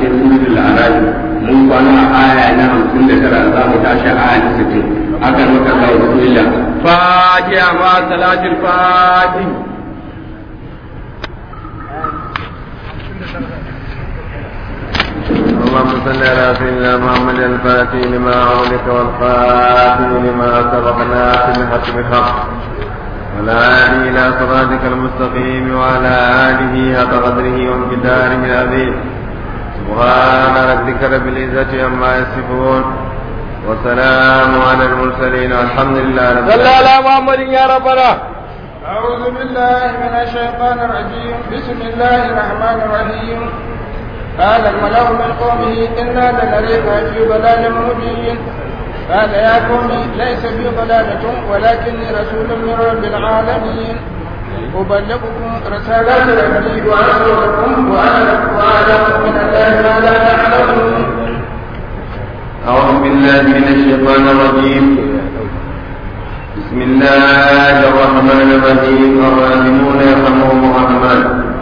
cikin suratul araf mun kwana a aya na 59 za mu tashi aya ta 60 akan maka Allah bismillah fatiha ma salatul fatih اللهم صل على سيدنا محمد الفاتح لما أغلق والخاتم لما سبق ناصر الحق بالحق ولا آله إلى صراطك المستقيم وعلى آله حق قدره وامتداره العظيم سبحان ربك رب العزة عما يصفون وسلام على المرسلين والحمد لله رب صلى العالمين على محمد يا ربنا أعوذ بالله من الشيطان الرجيم بسم الله الرحمن الرحيم قال الملأ من قومه إنا لنريك في ضلال مبين قال يا قوم ليس بي ضلالة ولكني رسول من رب العالمين أبلغكم رسالات ربي وأرسل لكم وأنا وأعلم من الله ما لا تعلمون أعوذ بالله من الشيطان الرجيم بسم الله الرحمن الرحيم الراحمون يرحمهم الرحمن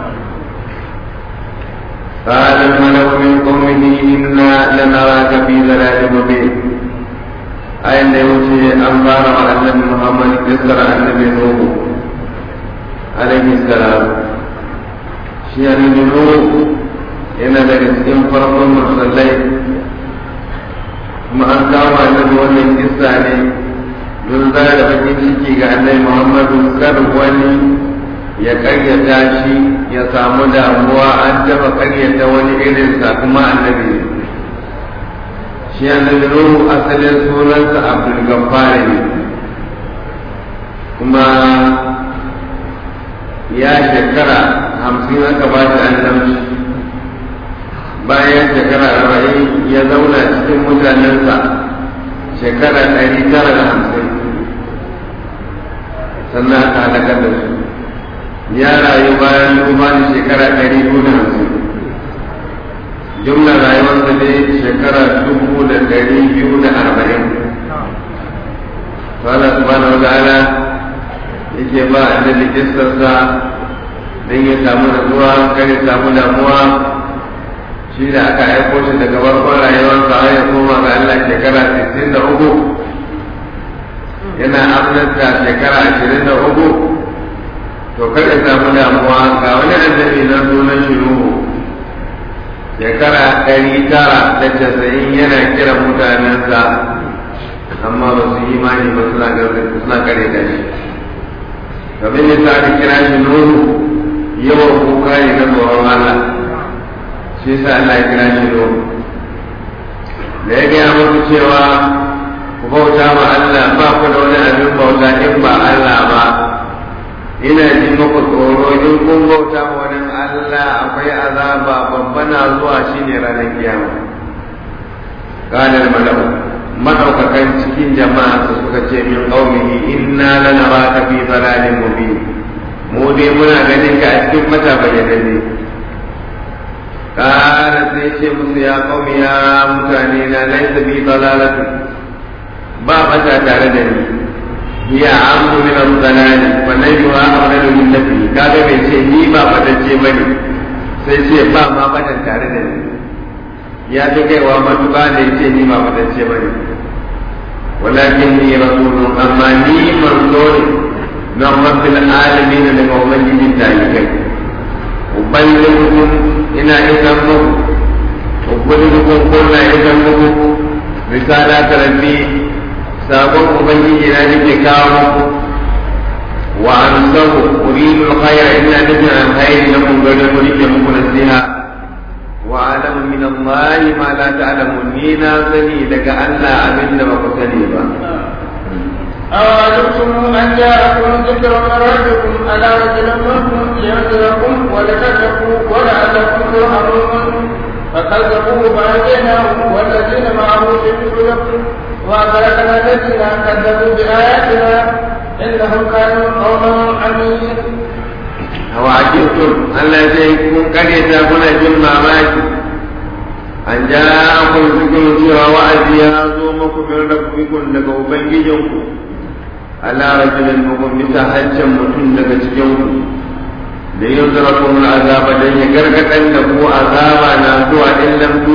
قال الملأ من قومه إنا لنراك في ضلال مبين أين يوشي أنبار على النبي محمد يسر النبي نوح عليه السلام شيئا نوح yana daga cikin farkon mursallai kuma an kama annabi wannan kissa ne don zara da bakin ciki ga annabi muhammadu kar wani ya karyata shi ya samu damuwa an taba karyata wani irin sa kuma annabi ne shi annabi nuhu asalin sunansa abdul gaffar ne kuma ya shekara hamsin aka ba shi annabci bayan shekara arba'in ya zauna cikin mutanensa shekara ɗari tara da hamsin sannan aka halakar da su ya rayu bayan duba da shekara ɗari biyu da hamsin jumla rayuwarsa ne shekara dubu da ɗari biyu da arba'in to Allah subhanahu wa ta'ala yake ba annabi kissarsa don ya samu natsuwa kar ya samu damuwa shi da aka aiko shi daga farkon rayuwarsa har ya koma ga Allah shekara 63 yana amnanta shekara 23 to kar ya samu damuwa ga wani annabi na sunan shi Nuhu shekara ɗari tara da casa'in yana kiran mutanensa amma ba su yi imani ba suna suna kare da shi kamar yadda aka kira shi Nuhu yawan kuka ne na tsoron Allah shi yasa Allah ya kira shi Nuhu da ya gaya muku cewa ku bauta ma Allah ba ku da wani abin bauta in ba Allah ba ina ji muku tsoro in kun bauta ma wani Allah akwai azaba babba na zuwa shine ranar kiyama qala malau madaukakan cikin jama'a su suka ce min qaumihi inna lanaraka fi dalalin mubin mu dai muna ganin ka a cikin mata bayyananne kara sai ce musu ya qaumi ya mutane na laysa bi dalalatu ba mata tare da ni hiya amu min al-dalal wa najwa amradu min nafi kaga bai ce ni ba fatacce bane sai ce ba ma fatan tare da ni ya fi kaiwa matuƙa da ya ce ni ba fatacce bane walakin ni rasulun amma ni manzo ne na rabbil alamin daga ubangijin talibai ubangijin ina isan muku ubangijin kuna isan muku risala ta rabbi sabon ubangiji na nake kawo muku wa an sahu uridu alkhayra illa nufin alkhairi na kun gari ku nake muku nasiha wa alamu min Allah ma la ta'lamun ni na sani daga Allah abinda ba ku sani ba أوعدتم أن جاءكم ذكر من ربكم على رجل منكم لينذركم ولتتقوا ولعلكم ترحمون فكذبوه فأنجيناه والذين معه في الفلك وأغرقنا الذين كذبوا بآياتنا إنهم كانوا قوما عمين أوعدتم ألا يكون قرية كنا جمع ماكي an ja kun cikin cewa wa'azi ya zo muku min rabbikum daga ubangijinku ala rajulin mukum bisa hancin mutum daga cikin ku da yin zarakun azaba dan ya gargadan da ku azaba na zuwa in lam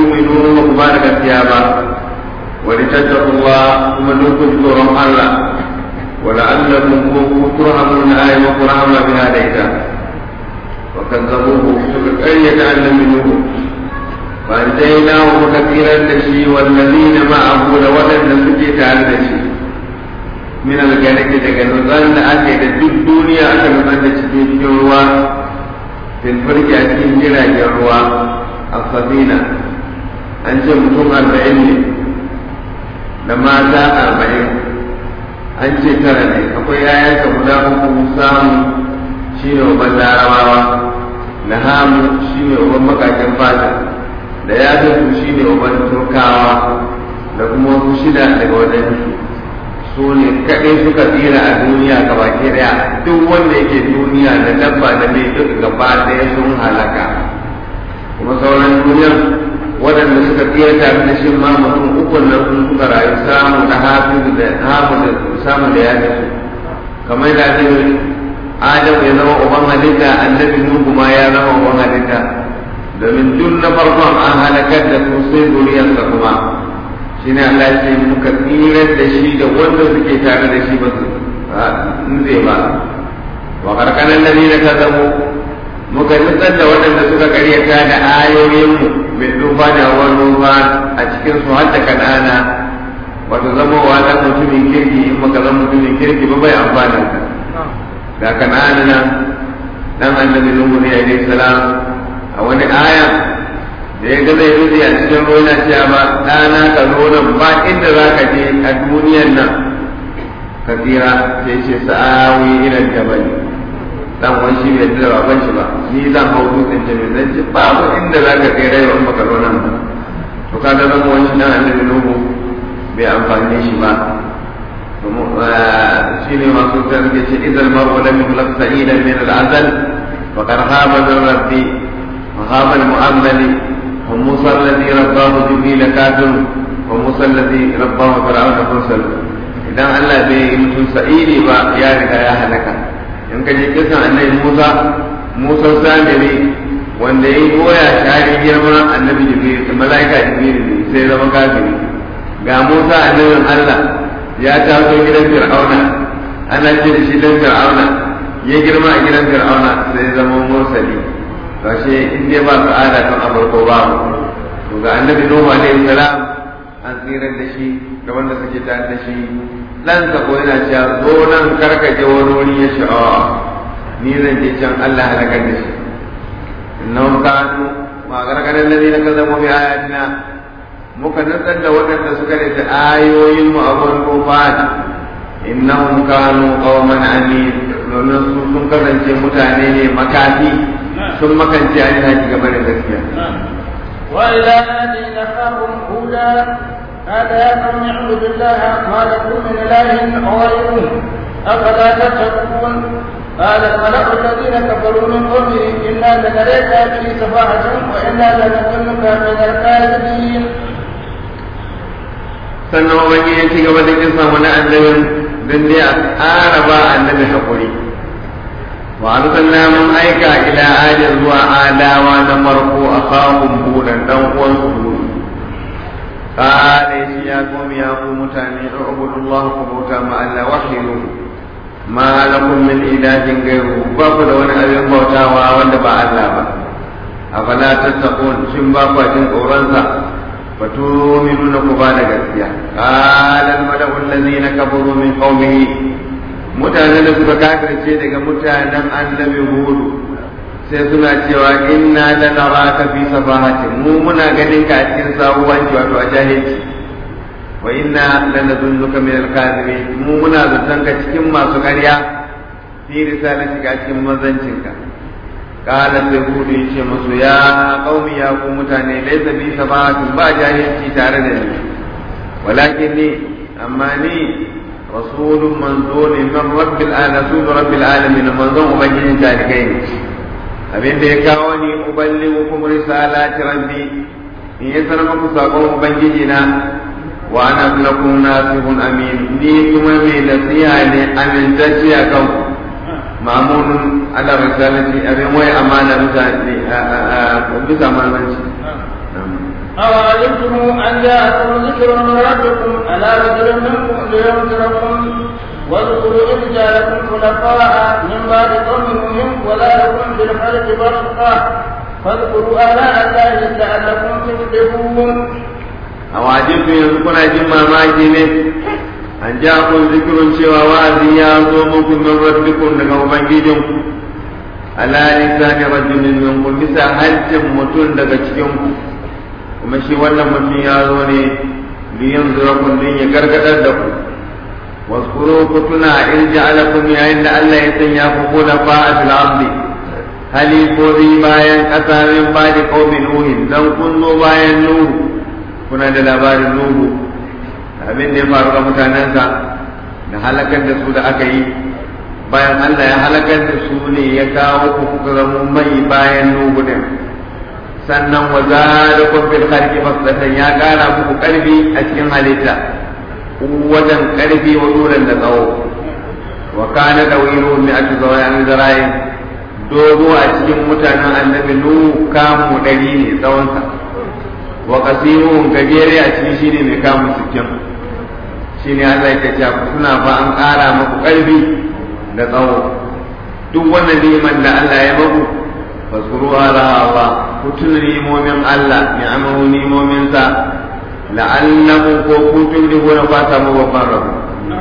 gaskiya ba wani tattakullah kuma dukkan tsoron Allah wala allakum turhamuna ay wa turhama biha da ita wa kazzabuhu suka ƙaryata annabi nuhu fa anjaynahu muka tsirar da shi wallazina ma'ahu da waɗanda suke tare da shi min algaraki daga nutsan da ake da duk duniya aka nutsan da cikin cikin ruwa filfarki a cikin jiragen ruwa a sabina an ce mutum arba'in ne da mata arba'in an ce tara ne akwai yayanka guda uku samu shi ne uban larabawa da hamu shi ne uban makakin fata da ya shi ne uban turkawa da kuma wasu shida daga wajen su ne kaɗai suka tsira a duniya gaba daya duk wanda yake duniya da dabba da mai duk gaba ɗaya sun halaka kuma sauran duniyar waɗanda suka tsira tare da shi ma mutum uku nan sun suka rayu samu da hafizu da hamu da samu da ya su kamar da zai adam ya zama uban halitta annabi nuhu ma ya zama uban halitta domin duk na farkon an halakar da su sai zuriyarsa kuma shi ne Allah ya ce muka tsirar da shi da wanda suke tare da shi ba su nutse ba wa karkanan da ne ka zamo muka nutsar da waɗanda suka karyata da ayoyinmu mai duba da ruwan ruwa a cikin su har da kanana wato zama wa dan mutumin kirki in maka zama mutumin kirki ba bai amfana da kanana nan dan annabi nuhu ne alaihi salam a wani aya da ya ga zai rufe a cikin ruwa yana cewa ba ɗana ka zo nan ba inda za ka je a duniyan nan ka tsira sai ce sa'awi ilan jabali dan wani shi bai da baban shi ba ni zan hau dutsen jami zan ce babu inda za ka tsira yau in baka zo nan ba to ka ga zama wani dan annabi nuhu bai amfani shi ba shi ne masu ta suke ce idan mar'u lam yukhlaq sa'idan min al-azal faqad khaba min rabbi وخاب المؤمل وموسى الذي رباه جبريل كافر وموسى الذي رباه فرعون مرسل idan Allah bai yi mutum sa'idi ba ya riga ya halaka in ka je kisan annabi Musa Musa samiri wanda ya yi goya shari girma annabi Jibril mala'ika Jibril ne sai zama kafiri ga Musa annabin Allah ya taso gidan Fir'auna ana ce da shi dan Fir'auna ya girma a gidan Fir'auna sai zama mursali kashe in dai ba sa'ada kan abarko ba to ga annabi nuhu alaihi salam an tsirar da shi da wanda suke tare da shi dan sa ko yana cewa zo nan karkace wani wuri ya sha'awa ni zan je can Allah halakar da shi innahum kanu ma gargaran ladina kazabu bi ayatina muka nutsar da waɗanda suka da ayoyin mu a gurin kofat innahum kanu qauman amin domin su sun kasance mutane ne makafi sun makance an yi game da gaskiya. وإلى الذين خافوا هودا قال يا قوم اعبدوا الله ما لكم من إله غيره أفلا تتقون قال الملأ الذين كفروا من قومه إنا لنريك في سفاهة وإنا لنظنك من الكاذبين. sannan wani ya ci gaba da kinsa wani annabin don dai a ƙara ba annabi haƙuri وأرسلنا من أيكا إلى آل وآلا ونمرقوا أخاهم هودا دون هود قال يا قوم يا قوم تاني اعبدوا الله كبوتا ما ألا وحيدوا ما لكم من إله غيره بابا دون أبي بوتا وأولد با الله با أفلا تتقون شن بابا جن أورانسا فتؤمنون كبانا gaskiya قال الملأ الذين كفروا من قومه mutanen da suka kafirce daga mutanen annabi hudu sai suna cewa inna la naraka fi safahati mu muna ganin ka a cikin sabuwanci wato a jahilci wa inna la nadunnuka min al-kadhibin mu muna zaton ka cikin masu ƙarya fi risalati ka cikin manzancin ka qala sai hudu yace musu ya qaumi ya ku mutane laysa bi safahatin ba jahilci tare da ni walakin ni amma ni رسول منزول من رب العالمين رسول رب العالمين منزول مبين ذلكين abin da ya kawo ni uballighukum risalati rabbi in ya sanar muku sakon ubangiji na wa ana lakum nasihun amin ni kuma mai nasiha ne amintacce a kan mamunun ala risalati abin wai amana mutane bisa manzanci أولم أوعجبتم أن جاءكم ذكر من ربكم على رجل منكم لينذركم واذكروا إذ جعلكم خلفاء من بعد قوم نوح وزادكم بالخلق بسطة فاذكروا آلاء الله لعلكم تفلحون أواجبتم يذكرون جمع ما جنت an ja kun zikirun cewa wa'azi ya zo muku min rabbikum daga ubangijinku ala lisani rajulin minkum bisa hajjin mutum daga cikin ku kuma shi wannan mutum ya zo ne liyan zurakun din ya gargadar da ku waskuru ku tuna in ja'alakum yayin da Allah ya sanya ku kuna fa'atul ardi halifofi bayan ƙasa min ba da qaumin nuhin dan kun zo bayan nuhu kuna da labarin nuhu abin da ya faru ga mutanensa da halakar da su da aka yi bayan Allah ya halakar da su ne ya kawo ku kuka zama mai bayan nuhu din sannan wa zalakum fil khalqi fasdatan ya kara muku karfi a cikin halitta wajen karfi wa duran da tsawo wa kana dawiru mi atu zawayan zarayin dogo a cikin mutanen annabi nuhu kamu dari ne tsawonsa wa qasirun gajere a cikin shine mai kamu sittin shine Allah ya ce ku suna fa an ƙara muku ƙarfi da tsawo duk wannan neman da Allah ya muku fasuru ala Allah ku tuna nimomin Allah ni'amahu nimomin sa la'allakum ko kuntum tuflihuna fata mu babban rabu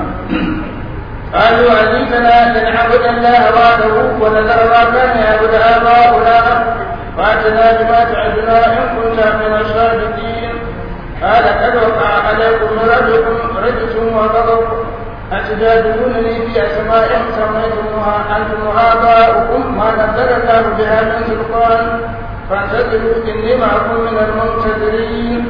قالوا أجيتنا لنعبد الله وحده ونذر ما كان يعبد آباؤنا فاتنا بما تعدنا إن كنت من الصادقين قال قد وقع عليكم من ربكم رجس وغضب أتجادلونني في أسماء سميتموها أنتم وآباؤكم ما نزل الله بها من سلطان فانتظروا إني معكم من المنتظرين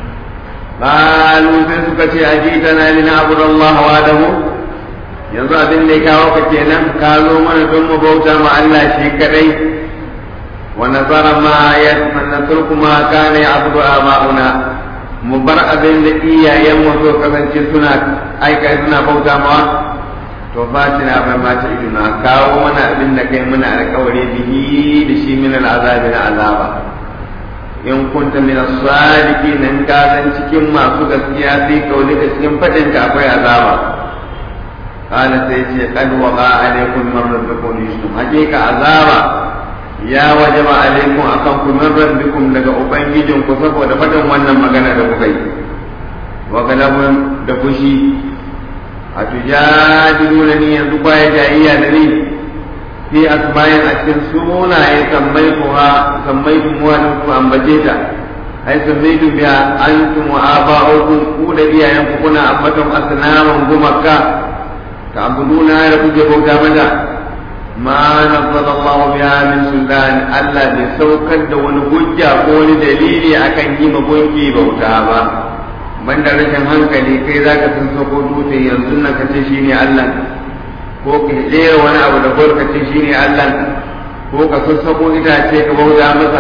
قالوا sai suka ce ajitana lina'budu Allah wahdahu yanzu abin da ya kawo ka kenan ka zo mana don mu bauta ma Allah shi kadai wa nazara ma yatmannatur kuma kana ya'budu aba'una mu bar abin da iyayen mu so kasance suna aika suna bauta mawa to fatina bai ma ta iduna kawo mana abin da kai muna alƙawari bihi da shi min al'azabi na azaba in kunta min as-sadiqin in ka zan cikin masu gaskiya sai kauli da cikin fadin ka akwai azaba kana sai ce qad waqa alaykum min rabbikum yusuf hakika azaba ya wajaba alaikum akan ku min rabbikum daga ubangijin ku saboda fadin wannan magana da kuka yi wa galabun da fushi a tujadiluna ni yanzu baya jayayya da ni fi asma'in a cikin sunaye sammai kuwa sammai kuma da ku ambace ta ai sammai tu biya antum wa aba'ukum ku da iyayen ku kuna ambaton asnaman gumaka ta abuduna da kuke bauta mata ma nazzala Allah biha min sultan Allah bai saukar da wani hujja ko wani dalili akan yi magunki bauta ba banda rashin hankali kai zaka san sako dutse yanzu nan kace shine Allah ko ka jera wani abu da barkace shine Allah ko ka sassako itace ka bauta masa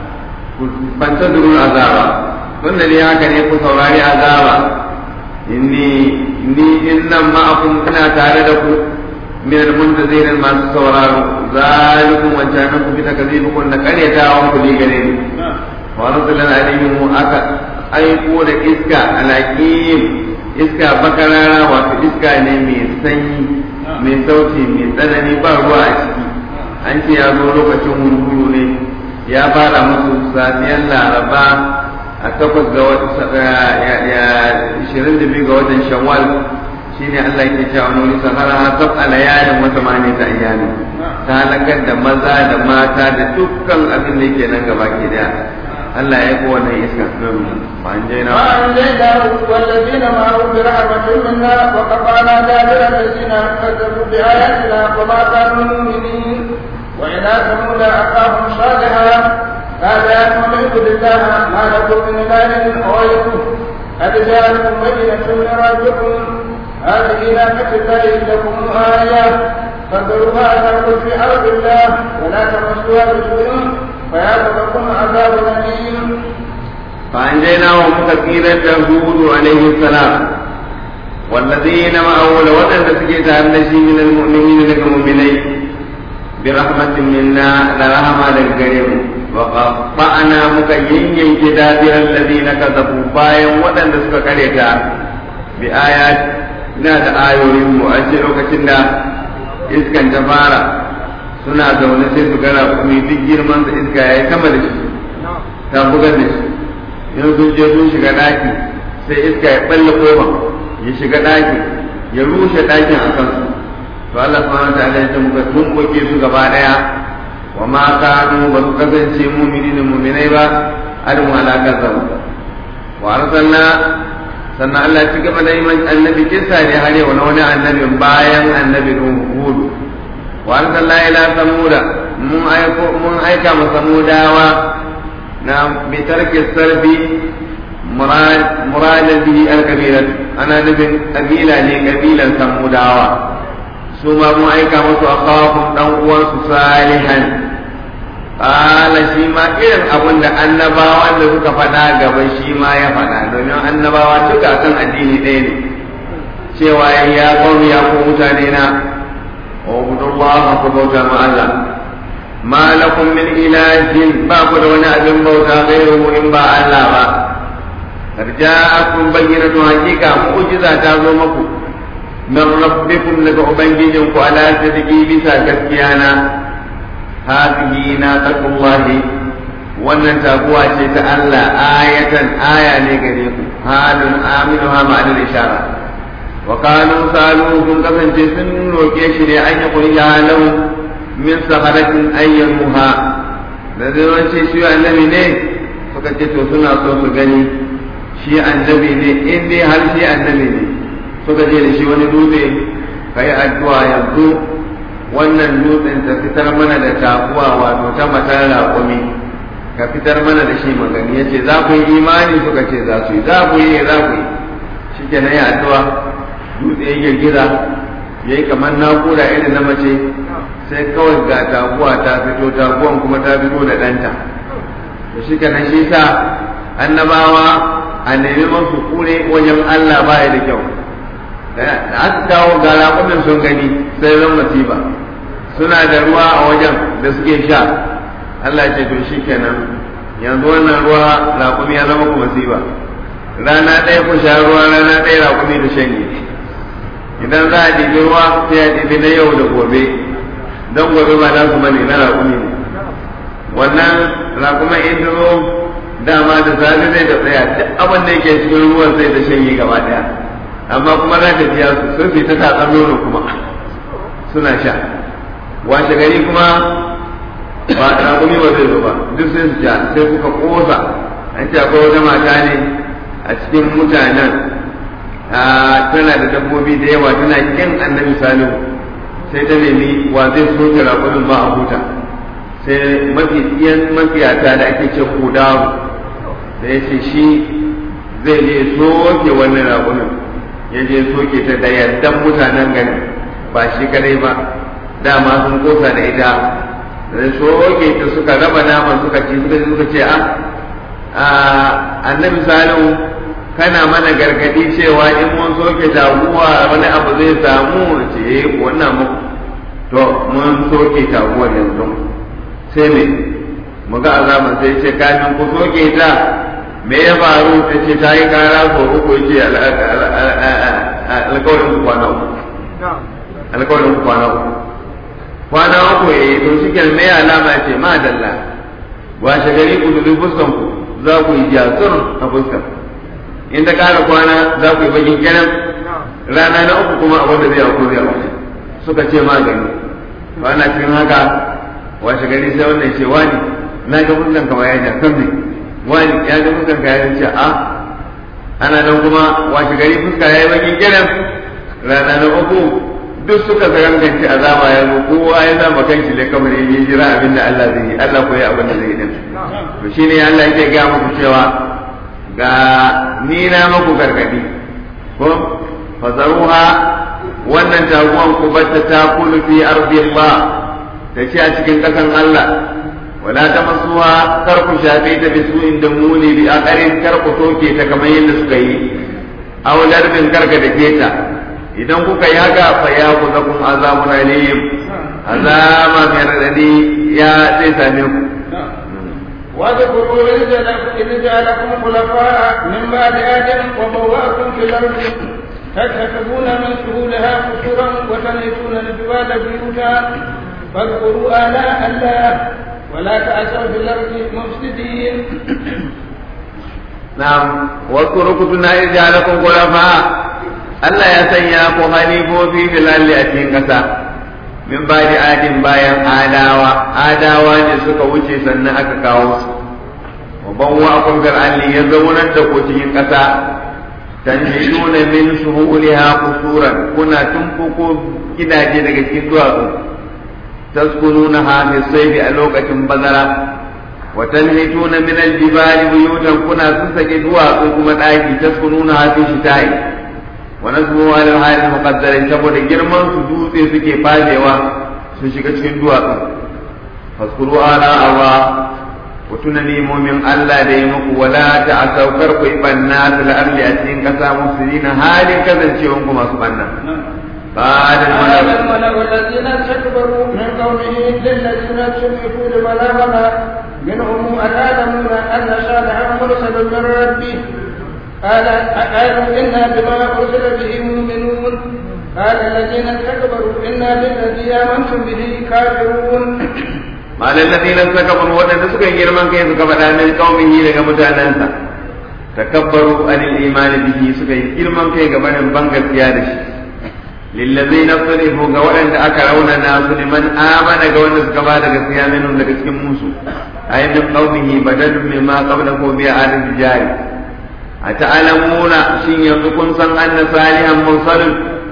fanta durun azaba tunda ne haka ne ku saurari azaba inni ni innan ma'akum kana tare da ku min al-muntazir masu sauraro zalikum wa janakum bi takzibukum da karyata ku ne gare ni wa rasulan alayhim aka aiko da iska alaƙim iska bakarara wato iska ne mai sanyi mai sauti mai tsanani ba ruwa a ciki an ce ya zo lokacin hurhuru ne ya fara musu safiyar laraba a takwas ga ishirin da biyu ga watan shawwal shine Allah ke cewa wani sahara ha sab alayalin wata mani ta iyali ta halakar da maza da mata da dukkan abin da yake nan gaba ke daya Allah ya ko wannan iska فأنجيناه وأنجيناه والذين معه برحمة منا وقطعنا دابر الذين كذبوا بآياتنا وما كانوا مؤمنين وإلى ثمود أخاهم صالحا قال يا قوم اعبدوا الله ما لكم من إله غيره قد جاءتكم بينة من ربكم هذه نعمة الله لكم آية فذروها تأكل في أرض الله ولا تمسوها بسوء فيأخذكم عذاب أليم فأنجيناه مكثيرا هود عليه السلام والذين معه لوطن تسكيت النشي من المؤمنين لك مؤمنين bi rahmatin minna da rahama daga gare mu wa qatta'na muka yanyanke dabiran ladina kazabu bayan waɗanda suka kareta bi ayat na da ayoyin mu an ce lokacin da iskan ta fara suna zaune sai su gara kuma duk girman da iska yayi sama da shi ta bugar da shi yanzu sun je sun shiga ɗaki sai iska ya balle kofa ya shiga ɗaki ya rushe ɗakin a kansu to Allah subhanahu wa ta'ala ya ce muka tumbuke su gaba daya wa ma kanu ba su kasance mu'minina mu'minai ba adamu ala kazzab wa arsalna sannan Allah ya ci gaba da yin annabi kissa ne har yau na wani annabin bayan annabi Hud wa arsalna ila samuda mun aiko mun aika ma samudawa na bitarki sarbi muradan bihi al-kabira ana nufin kabila ne kabilan samudawa su ma mun aika musu akawakun dan uwansu salihan qala shi ma irin abin da annabawan da suka faɗa gaba shi ma ya faɗa domin annabawa duka kan addini ɗaya ne cewa ya qawmi ya ku mutane na ubudullah ku bauta ma Allah ma lakum min ilahin ba ku da wani abin bauta gairu in ba Allah ba arja'akum bayyinatu hakika mu'jiza ta zo muku min rabbikum daga ubangijinku ala sadiki bisa gaskiya na hadhihi naqatullahi wannan taguwa ce ta Allah ayatan aya ne gare ku halun aminuha ma'anil ishara wa kanu salu sun kasance sun roke shi ne an yi kuriya lahu min saharatin ayyamuha da zai ce shi annabi ne suka ce to suna so su gani shi annabi ne in dai har shi annabi ne suka je da shi wani dutse ka yi addu'a yanzu wannan dutsen ta fitar mana da taguwa wato ta matar raƙumi ka fitar mana da shi magani ya ce za ku yi imani suka ce za su yi za ku yi za ku yi shi ke na yi addu'a dutse ya girgiza ya yi kamar naƙuda irin na mace sai kawai ga taguwa ta fito taguwan kuma ta fito da ɗanta to shi ke shi sa annabawa a nemi masu kure wajen Allah ba da kyau da aka kawo ga raƙumin sun gani sai zan masifa suna da ruwa a wajen da suke sha Allah ce to shi kenan yanzu wannan ruwa raƙumi ya zama ku masifa rana ɗaya ku sha ruwa rana ɗaya raƙumi da shanye idan za a ɗibi ruwa sai a ɗibi na yau da gobe don gobe ba za su bane na raƙumi ne wannan raƙumin in zo dama da safe zai da tsaya duk abin da yake cikin ruwan sai da shanye gaba ɗaya amma kuma za ka biya su sun fita tatsan nono kuma suna sha washe gari kuma ba raƙumi ba zai zo ba duk sai su sha sai kuka kosa an ce akwai wata mata ne a cikin mutanen tana da dabbobi da yawa tana kin annabi salihu sai ta nemi wa zai soke raƙumin ba a huta sai mafi tsiyan mafiyata da ake ce kudawu da ya ce shi zai je soke wannan raƙumin ya je soke ta da yardan mutanen gari ba shi kadai ba dama sun kosa da ita da soke ta suka raba naman suka ci suka suka ce a annabi salihu kana mana gargadi cewa in mun soke taguwa wani abu zai samu ce wannan muku to mun soke taguwar yanzu sai me mu ga azaban sai ce kafin ku soke ta me ya faru ta ce ta yi kara ko uku ce alkawarin ku kwana uku alkawarin ku kwana uku kwana uku ya yi to shi ke me alama ce ma dalla washe gari ku dubi fuskan ku za ku yi jasur a fuskan in ta kara kwana za ku yi bakin kenan rana na uku kuma abin da zai hau zai hau suka ce magani ba na cikin haka washe gari sai wannan ce wani na ga fuskan kamar ya jasur ne wani ya ga fuskan ka ya ce a ana nan kuma washe gari fuska ya yi bakin kiran rana na uku duk suka zaganganci azaba ya zo kowa ya zama kanshi ne kamar ya yi jira abin da Allah zai yi Allah ko ya abin da zai yi din to shine Allah yake ga muku cewa ga ni na muku gargadi ko fazaruha wannan taguwan ku batta ta kulu fi ardillah ta ce a cikin kasan Allah wala ta masuwa kar ku shafe ta bi su inda muni bi akarin kar ku toke ta kamar yadda suka yi aw darbin karka da ta idan kuka yi haka fa ya ku zakum azabun alim azaba mai radadi ya zai same ku واذكروا إذ جعلكم خلفاء من بعد آدم وبوأكم في الأرض تتخذون من سهولها قصورا وتنحتون الجبال بيوتا فاذكروا آلاء الله ولا تأسوا في الأرض مفسدين نعم واذكروا كنتنا إذ جعلكم خلفاء Allah ya sanya ku halifofi filalli a cikin ƙasa min ba da adin bayan adawa adawa ne suka wuce sannan aka kawo su wa ban wa akun fir'alli ya zaunar da ku cikin ƙasa tanjiduna min suhuliha qusuran kuna tumfuko gidaje daga cikin duwatsu taskununa ha fi sayfi a lokacin bazara wa tanhituna min aljibali buyutan kuna sassake duwatsu kuma daki taskununa ha fi shita'i wa nasbu ala al muqaddarin saboda girman su dutse suke fadewa su shiga cikin duwatsu faskuru ala Allah ku tuna nemomin Allah da ya muku wala ta a saukar ku banna fil ardi a cikin kasa musulina halin kasancewan ku masu banna قال قال الملأ الذين استكبروا من قومه للذين استضعفوا لبلاغنا منهم أتعلمون أن صالحا مرسل من ربه قال قالوا إنا بما أرسل به مؤمنون قال الذين استكبروا إنا بالذي آمنتم به كافرون قال الذين استكبروا ودن سكا girman kai suka faɗa min qaumihi daga mutanensa takabbaru anil iman bihi suka yi girman kai ga barin ban gaskiya da shi lillazina salihu ga waɗanda aka raunana su liman amana ga wanda suka ba da gaskiya minhum daga cikin musu ayin min qaumihi badalun mimma qablahu bi adil jari ata'lamuna shin yanzu kun san anna salihan mursalun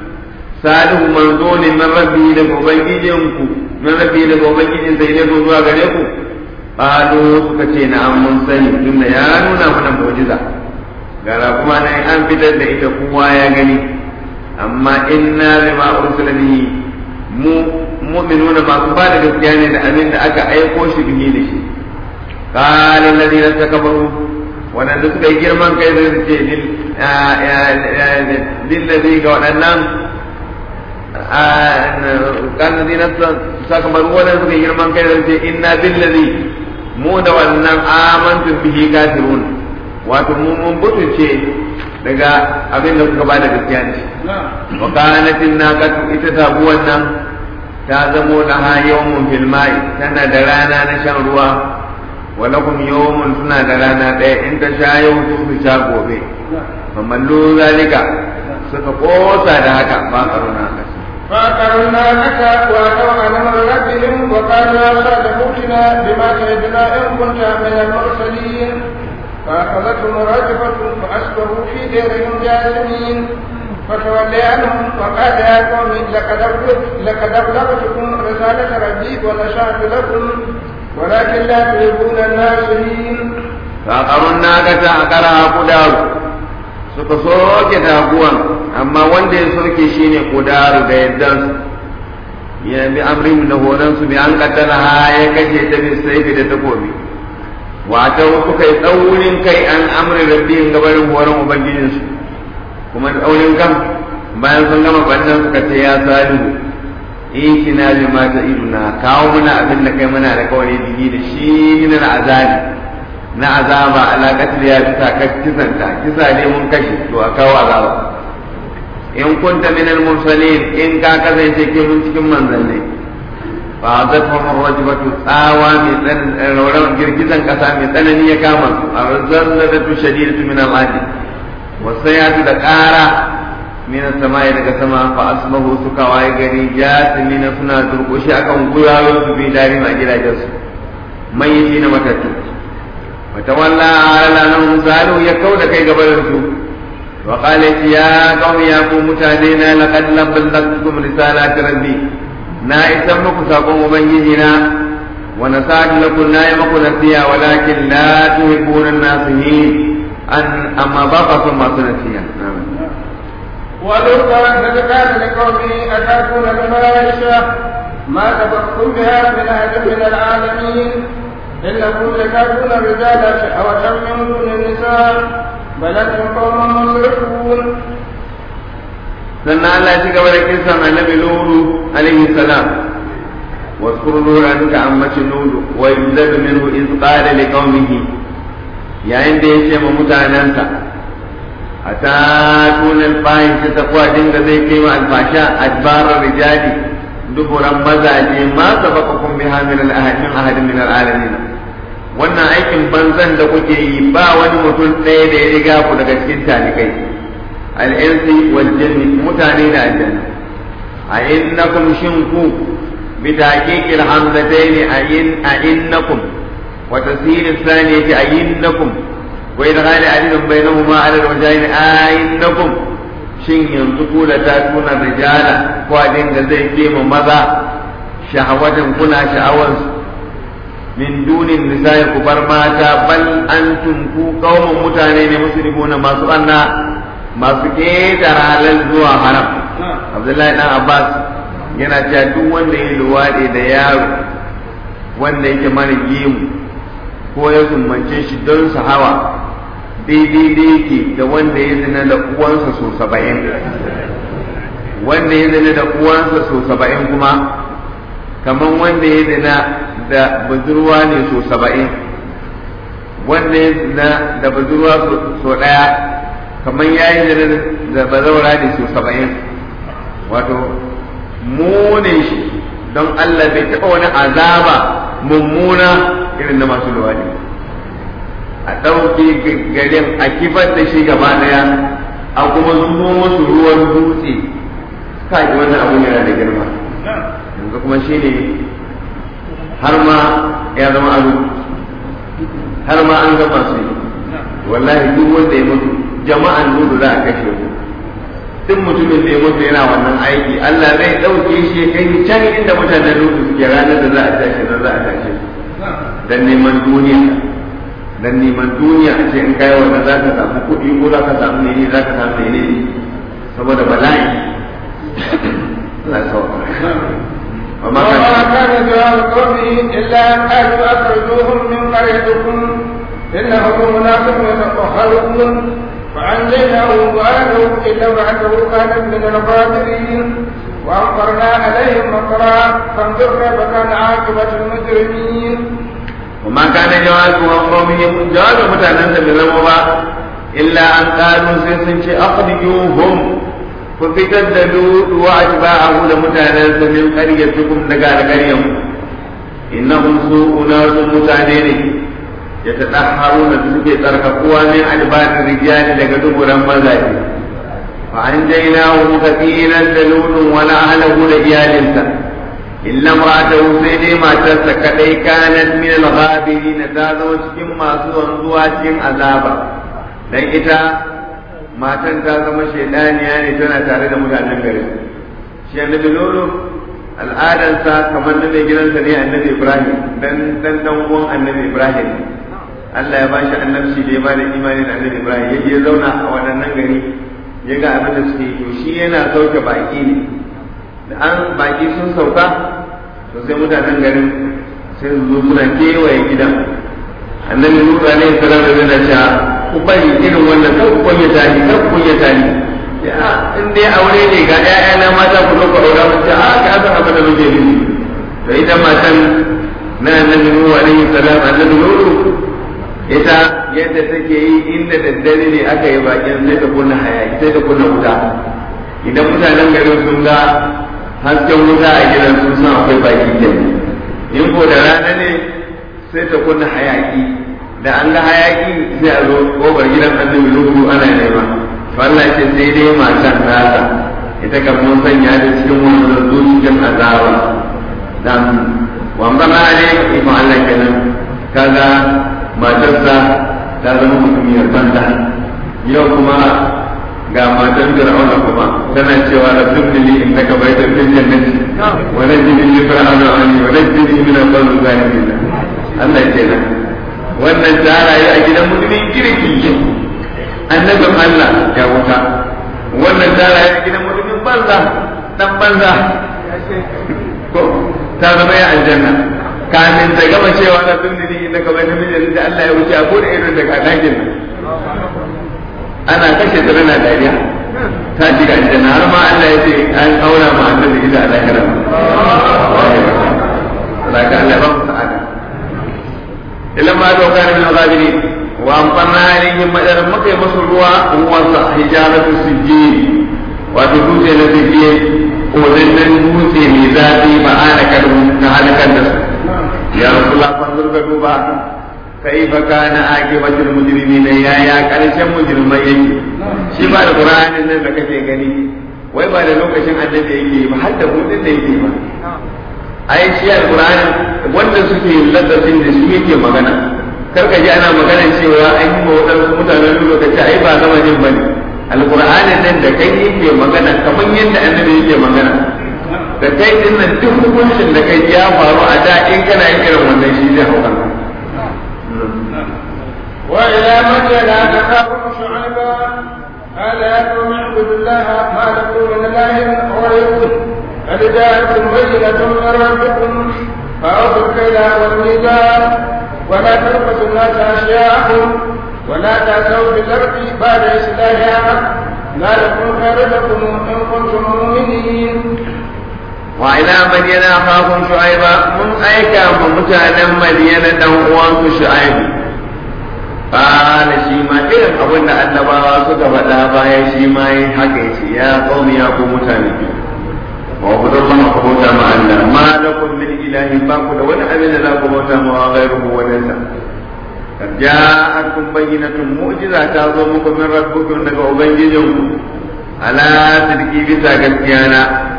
salihu manzo ne min rabbi daga ubangijinku min rabbi daga ubangijin sai ne zuwa gare ku qalu suka ce na an mun sani tunda ya nuna mana mu'jiza gara kuma nan an fitar da ita kowa ya gani amma inna bima ursila bihi mu mu'minuna masu ba da gaskiya ne da abin da aka aiko shi bihi da shi qala alladhina takabaru wadanda suka yi girman kai zai su ce lillazi ga waɗannan kan alladhina takabaru wadanda suka yi girman kai zai ce inna billazi mu da wannan amantu bihi kafirun wato mu mun butuce daga abin da kuka bada gaskiya ne wa kanatin naqatu ita tabuwan nan ta zamo da ha yawmun fil mai tana da rana na shan ruwa wa lakum yawmun suna da rana ɗaya in ta sha yau su su sha gobe famallu zalika suka kosa da haka ba karuna haka فأقرنا لك وأتوا على ربهم وقالوا يا صالح ائتنا بما تعدنا إن كنت من المرسلين فأخذتهم الرجفة فأصبحوا في ديرهم جاثمين فتولي عنهم وقال يا قوم لقد لقد أبلغتكم رسالة ربي ونشأت لكم ولكن لا تحبون الناصرين فأقروا الناقة أقرها قدار suka soke taguwan amma wanda ya soke shi ne kudaru da yaddan ya bi amrin da horon su bi an kaddara ha ya kashe ta bi saifi da takobi wata suka yi tsaurin kai an amri rabbin gabarin horon ubangijinsu kuma tsaurin kan bayan sun gama bannan suka ce ya salihu in kina bi mata iduna kawo muna abin da kai muna da kawai bihi da shi min azabi na azaba ala qatl ya bisa ka kisanta kisa ne mun kashe to a kawo azaba in kunta min al mursalin in ka kasance cikin cikin manzanni fa azatuhum rajbatu tsawa mai tsanan girgizan kasa mai tsanani ya kama su arzallatu shadidatu min al adi wasayatu da ƙara min samai daga sama fa asbahu suka waye gari jasimina suna durƙushi akan gurayen su bi dari ma gidajen su mayyiti na matattu وتولى على لهم سالوا يكون كي قبل وقال يا قوم يا قوم متانينا لقد بلغتكم رسالات ربي نا اسمك ساقوم مبيننا ونسعد لكم لا يمك نسيا ولكن لا تحبون الناصحين أن أما بقى ثم سنسيا نعم ولوطا إذ قال لقومه أتأتون الملائكة ما سبقكم بها من أحد من العالمين إنكم لتأتون الرجال شهوة من دون النساء بل أنتم قوم مسرفون sannan Allah ya ci gaba da kisan annabi Lulu alaihi salam واذكر نورا كأمة نور ويبذل منه إذ قال لقومه يا عند يشم متعننسا أتاتون الفاحشة تقوى دنگ زي كيما الفاشاء أدبار الرجال دبرا مزاجي ما سبقكم بها من الأهل من أحد من العالمين wannan aikin banzan da kuke yi ba wani mutum ɗaya da ya riga ku daga cikin talikai al'insi wal jinni mutane da aljanna a innakum shin ku bi taqiqil hamzatayn a in a innakum wa tasir thaniyati a innakum wa idghal alif bainahuma ala alwajhayn a innakum shin yanzu ku da ta tuna rijala ko dinga zai kema maza shahawatan kuna sha'awansu min dunin nisa'i ku bar mata bal antum ku qaumun mutane ne muslimuna masu anna masu ketara halal zuwa haram Abdullahi dan Abbas yana cewa duk wanda ya luwaɗe da yaro wanda yake mara gemu ko ya sumbance shi don su hawa daidai da yake da wanda ya zina da uwansa so saba'in wanda ya zina da uwansa so saba'in kuma kamar wanda ya zina da budurwa ne so saba'in wanda ya zina da budurwa so ɗaya kamar ya yi zina da bazaura ne so saba'in wato mune shi don Allah bai taɓa wani azaba mummuna irin na masu luwadi a ɗauke garin a kifar da shi gaba ɗaya a kuma zubo musu ruwan dutse kai wannan abun yana da girma yanzu kuma shi ne har ma ya zama ado har ma an gama su yi wallahi duk wanda ya mutu jama'an nudu za a kashe su duk mutumin da ya mutu yana wannan aiki Allah zai ɗauke shi ya kai can inda mutanen nudu suke ranar da za a tashi nan za a tashi dan neman duniya dan neman duniya a ce in kai wannan za ka samu kuɗi ko za ka samu ne za ka samu ne saboda bala'i Allah ya sauka وما كان جواب قومه إلا أن قالوا أخرجوهم من قريتكم إنهم أناس يتطهرون فأنجيناه وأهله إلا امرأته كانت من الغابرين وأمطرنا عليهم مطرا فانظر كيف كان عاقبة المجرمين وما كان جواب قومه جواب متعنى بالرمى إلا أن قالوا سيسنش أخرجوهم ku fitar da lutu wa atba'ahu da mutanensa min qaryatikum daga alƙaryan innahum su'una mutane ne yatadahharuna da suke tsarkakuwa min adbarin rijali daga duburan mazaje fa an jainahu muka tsiran da lutun wala ahlahu da iyalinsa illa imra'atahu sai dai matarsa kadai kanat min al-ghabirin ta zama cikin masu wanzuwa cikin azaba dan ita matan ta zama shaidaniya ne tana tare da mutanen gari shi annabi lolo al'adarsa kamar na mai gidansa ne annabi ibrahim dan dan dan uwan annabi ibrahim Allah ya bashi annabci da ya ba da imani da annabi ibrahim ya je zauna a waɗannan gari ya ga abin da suke to shi yana sauke baki ne da an baki sun sauka to sai mutanen garin sai su zo suna kewaye gidan annabi Nuhu alaihi salam yana cewa ku bari irin wannan kan ku kunya tani kan ku kunya tani ya in dai aure ne ga ƴaƴana mata ku zo ku aura mu ce a ka san abin da muke nufi to ita matan na annabi Nuhu alaihi salam annabi Nuhu ita yadda take yi inda daddare ne aka yi bakin sai ta kunna hayaki sai ta kunna wuta idan mutanen garin sun ga hasken wuta a gidan sun san akwai baki kenan in ko da rana ne sai ta kunna hayaki da an ga hayaki sai a zo kofar gidan annabi lugu ana nema to Allah ce sai dai matan nasa ita kan mun sanya da cikin wannan zuciyar azaba dan wanda ma ne ko Allah kenan kaga matarsa ta zama mutumiyar banda yau kuma ga matan fir'auna kuma tana cewa da dubni li innaka baitan fil jannati wa najini li fir'auna anni wa najini min al-qawmi zalimin Allah ya ce wannan ta rayu a gidan mutumin kirki annabin Allah ya wuta wannan ta rayu a gidan mutumin banza dan banza ko ta zama ya aljanna kamin ta gama cewa na dubni li innaka baitan fil jannati Allah ya wuce a bude irin daga dakin ana kashe ta tana dariya ta shiga aljanna har ma Allah ya ce an aura ma annabi ila lahira ka Allah ba mu sa'ada ilan ma to kana min azabiri wa amfanna alaihim madar muka yi musu ruwa uwansa hijaratu sijjin wato dutse na sijjin kodannan dutse mai zafi ba a na halakar da su ya rasulullah fanzur ka duba kaifa kana aqibatul mujrimina ya ya karshen mujrimai yake shi ba da qur'anin nan da kake gani wai ba da lokacin annabi yake ba har da hudin da yake ba ai shi alqur'ani wanda suke ladabin da shi yake magana kar ka ji ana magana cewa an yi wadansu mutanen lokaci ai ba zama jin bane alqur'anin nan da kai yake magana kamar yadda annabi yake magana da kai din nan duk hukuncin da kai ya faru a da in kana yin irin wannan shi zai hau kanka وإلى مدين أخاهم شعيبا قال يا قوم اعبدوا الله ما لكم من إله غيره قد جاءتكم بينة من ربكم فأوفوا الكيل والميزان ولا تلبسوا الناس أشياءهم ولا تأتوا في الأرض بعد إصلاحها ذلكم خير لكم إن كنتم مؤمنين وإلى مدين أخاهم شعيبا من أيكا ممتانا مدين دون شعيب قال shi ma irin abin da annabawa suka faɗa bayan shi ma yi haka ya ce ya qaumi ya ku mutane wa ku zama ma ku bauta ma Allah ma lakum min ilahi ba ku da wani abin da za ku bauta ma wa ghairuhu wa dalla kad ja'akum bayyinatun mu'jiza ta zo muku min rabbikum daga ubangijinku ala sidqi bisa gaskiya na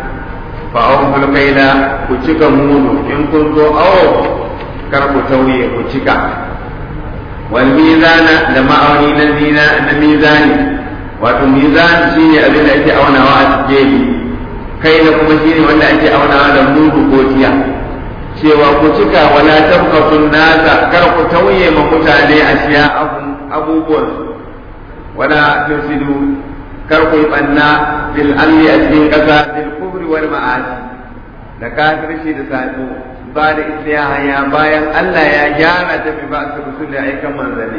fa awful kaila ku cika mudu in kun zo awo kar ku tauye ku cika والميزان da ma'auni na zina na mizani wato mizan shine abin da ake aunawa a cikin kai da kuma shine wanda ake aunawa da mudu ko tiya cewa ku cika wala tabqatun nasa kar ku tauye ma mutane a siya abubuwan wala tusidu kar ku yi banna bil alli a cikin kasa bil kubri wal ma'asi da kafirci da sabo ba da islihaya bayan Allah ya gyara ta bi ba su rusul da aikan manzanni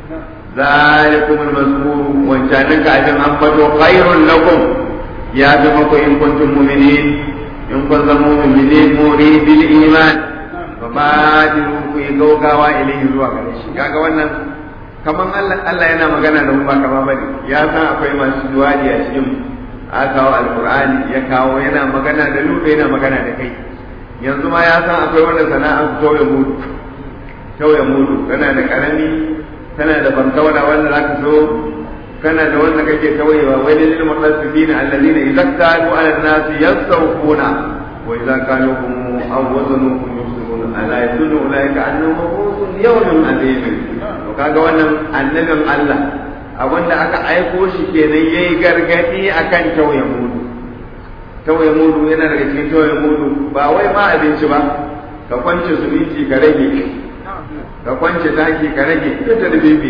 zalikum al-mazkur wancanin ka abin an bato khairun lakum ya fi mako in kuntum mu'minin in kun zama mu'minin muri bil iman fa badiru ku yi gaugawa ilayhi zuwa gare shi kaga wannan kaman Allah Allah yana magana da mu ba kama bane ya san akwai masu juwadi a cikin aka kawo alqur'ani ya kawo yana magana da lube yana magana da kai yanzu ma ya san akwai wanda sana'a tauye mudu tauye mudu kana da karami kana da bankawana wanda za ka so kana da wanda kake tauyewa wai da lil mutaffifin alladhina idza kanu ala an-nas yastawquna wa idza kanu hum aw wazanuhum yusirun ala yadullu ulaika annahum mabusun yawmin azim to kaga wannan annabin Allah abinda aka aiko shi kenan yayi gargadi akan tauye mudu tawaye mudu yana daga cikin tawaye mudu ba wai ma abinci ba ka kwance zumunci ka rage ka kwance taki ka rage duk da bibi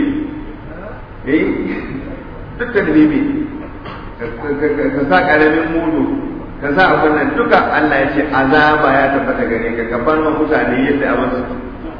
eh duk da bibi ka sa karamin mudu ka sa abin nan duka Allah ya ce azaba ya tabbata gare ka ka bar mutane yadda abin su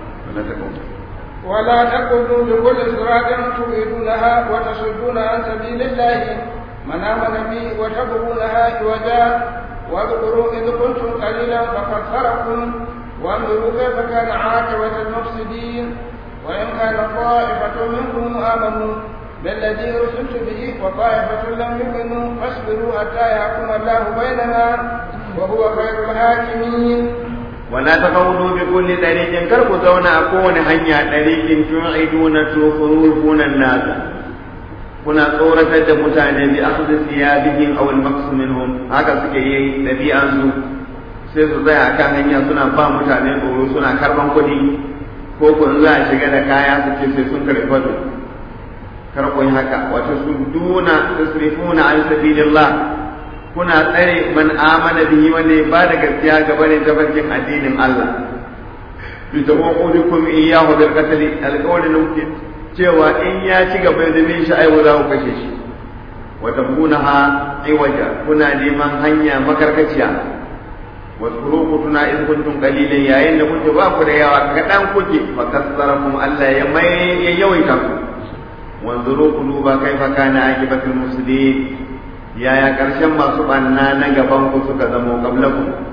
ولا تقولوا لكل صراط تريدونها وتصدون عن سبيل الله من آمن بي وتبغونها عوجا واذكروا إذ كنتم قليلا فكثركم وانظروا كيف كان عاقبة المفسدين وإن كان طائفة منكم آمنوا بالذي أرسلت به وطائفة لم يؤمنوا فاصبروا حتى يحكم الله بيننا وهو خير الحاكمين ولا تقولوا بكل طريق كركو زونا أكون هنيا طريق توعدون تخرجون الناس kuna tsoratar da mutane bi akhdhi thiyabihim aw al-maqs minhum haka suke yi dabi'an su sai su tsaya kan hanya suna ba mutane tsoro suna karban kuɗi ko ko in za a shiga da kaya su ce sai sun karɓi fado kar ku yi haka wato su duna tusrifuna an sabilillah kuna tsare man amana bihi wanda ya bada gaskiya gaba ne tafarkin addinin Allah bi tawaqudukum iyyahu bil qatl alqawlin cewa in ya ci gaba da bin shi aiwa za ku kashe shi wa tabunaha iwaja kuna neman hanya makarkaciya wa turuku tuna in kuntum qalilan yayin da kuke ba ku da yawa kadan kuke fa kasarakum Allah ya mai ya yawaita ku wanzuru quluba kaifa kana akibatul muslimin yaya karshen masu banna na gaban ku suka zamo qablakum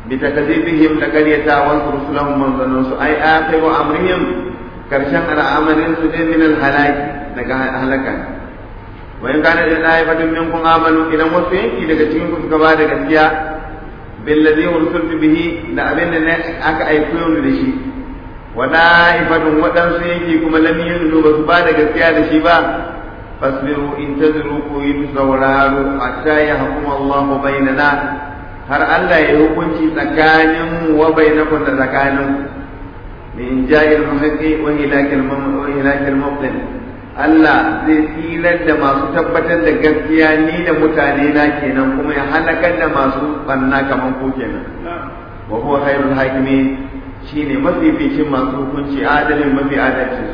bi takzibihim da qaryata wa rusulahum manzanun su ai akhiru amrihim karshen al'amarin su ne min al-halaki daga halaka wa in kana da daifatun minkum amanu idan wasu yanki daga cikin ku suka ba da gaskiya billadhi ursiltu bihi da abin da ne aka aiko ni da shi wa daifatun wadansu yanki kuma lam yunu ba su ba da gaskiya da shi ba fasbiru in tadru ku yi sauraro hatta ya hukuma Allah bainana har Allah ya hukunci tsakanin wa bainakum da tsakanin min ja'il muhaqqi wa hilakil wa hilakil mubtil Allah zai tsirar da masu tabbatar da gaskiya ni da mutane na kenan kuma ya halakar da masu banna kaman ko kenan wa huwa khairul hakimin shine mafificin masu hukunci adalin mafi adalci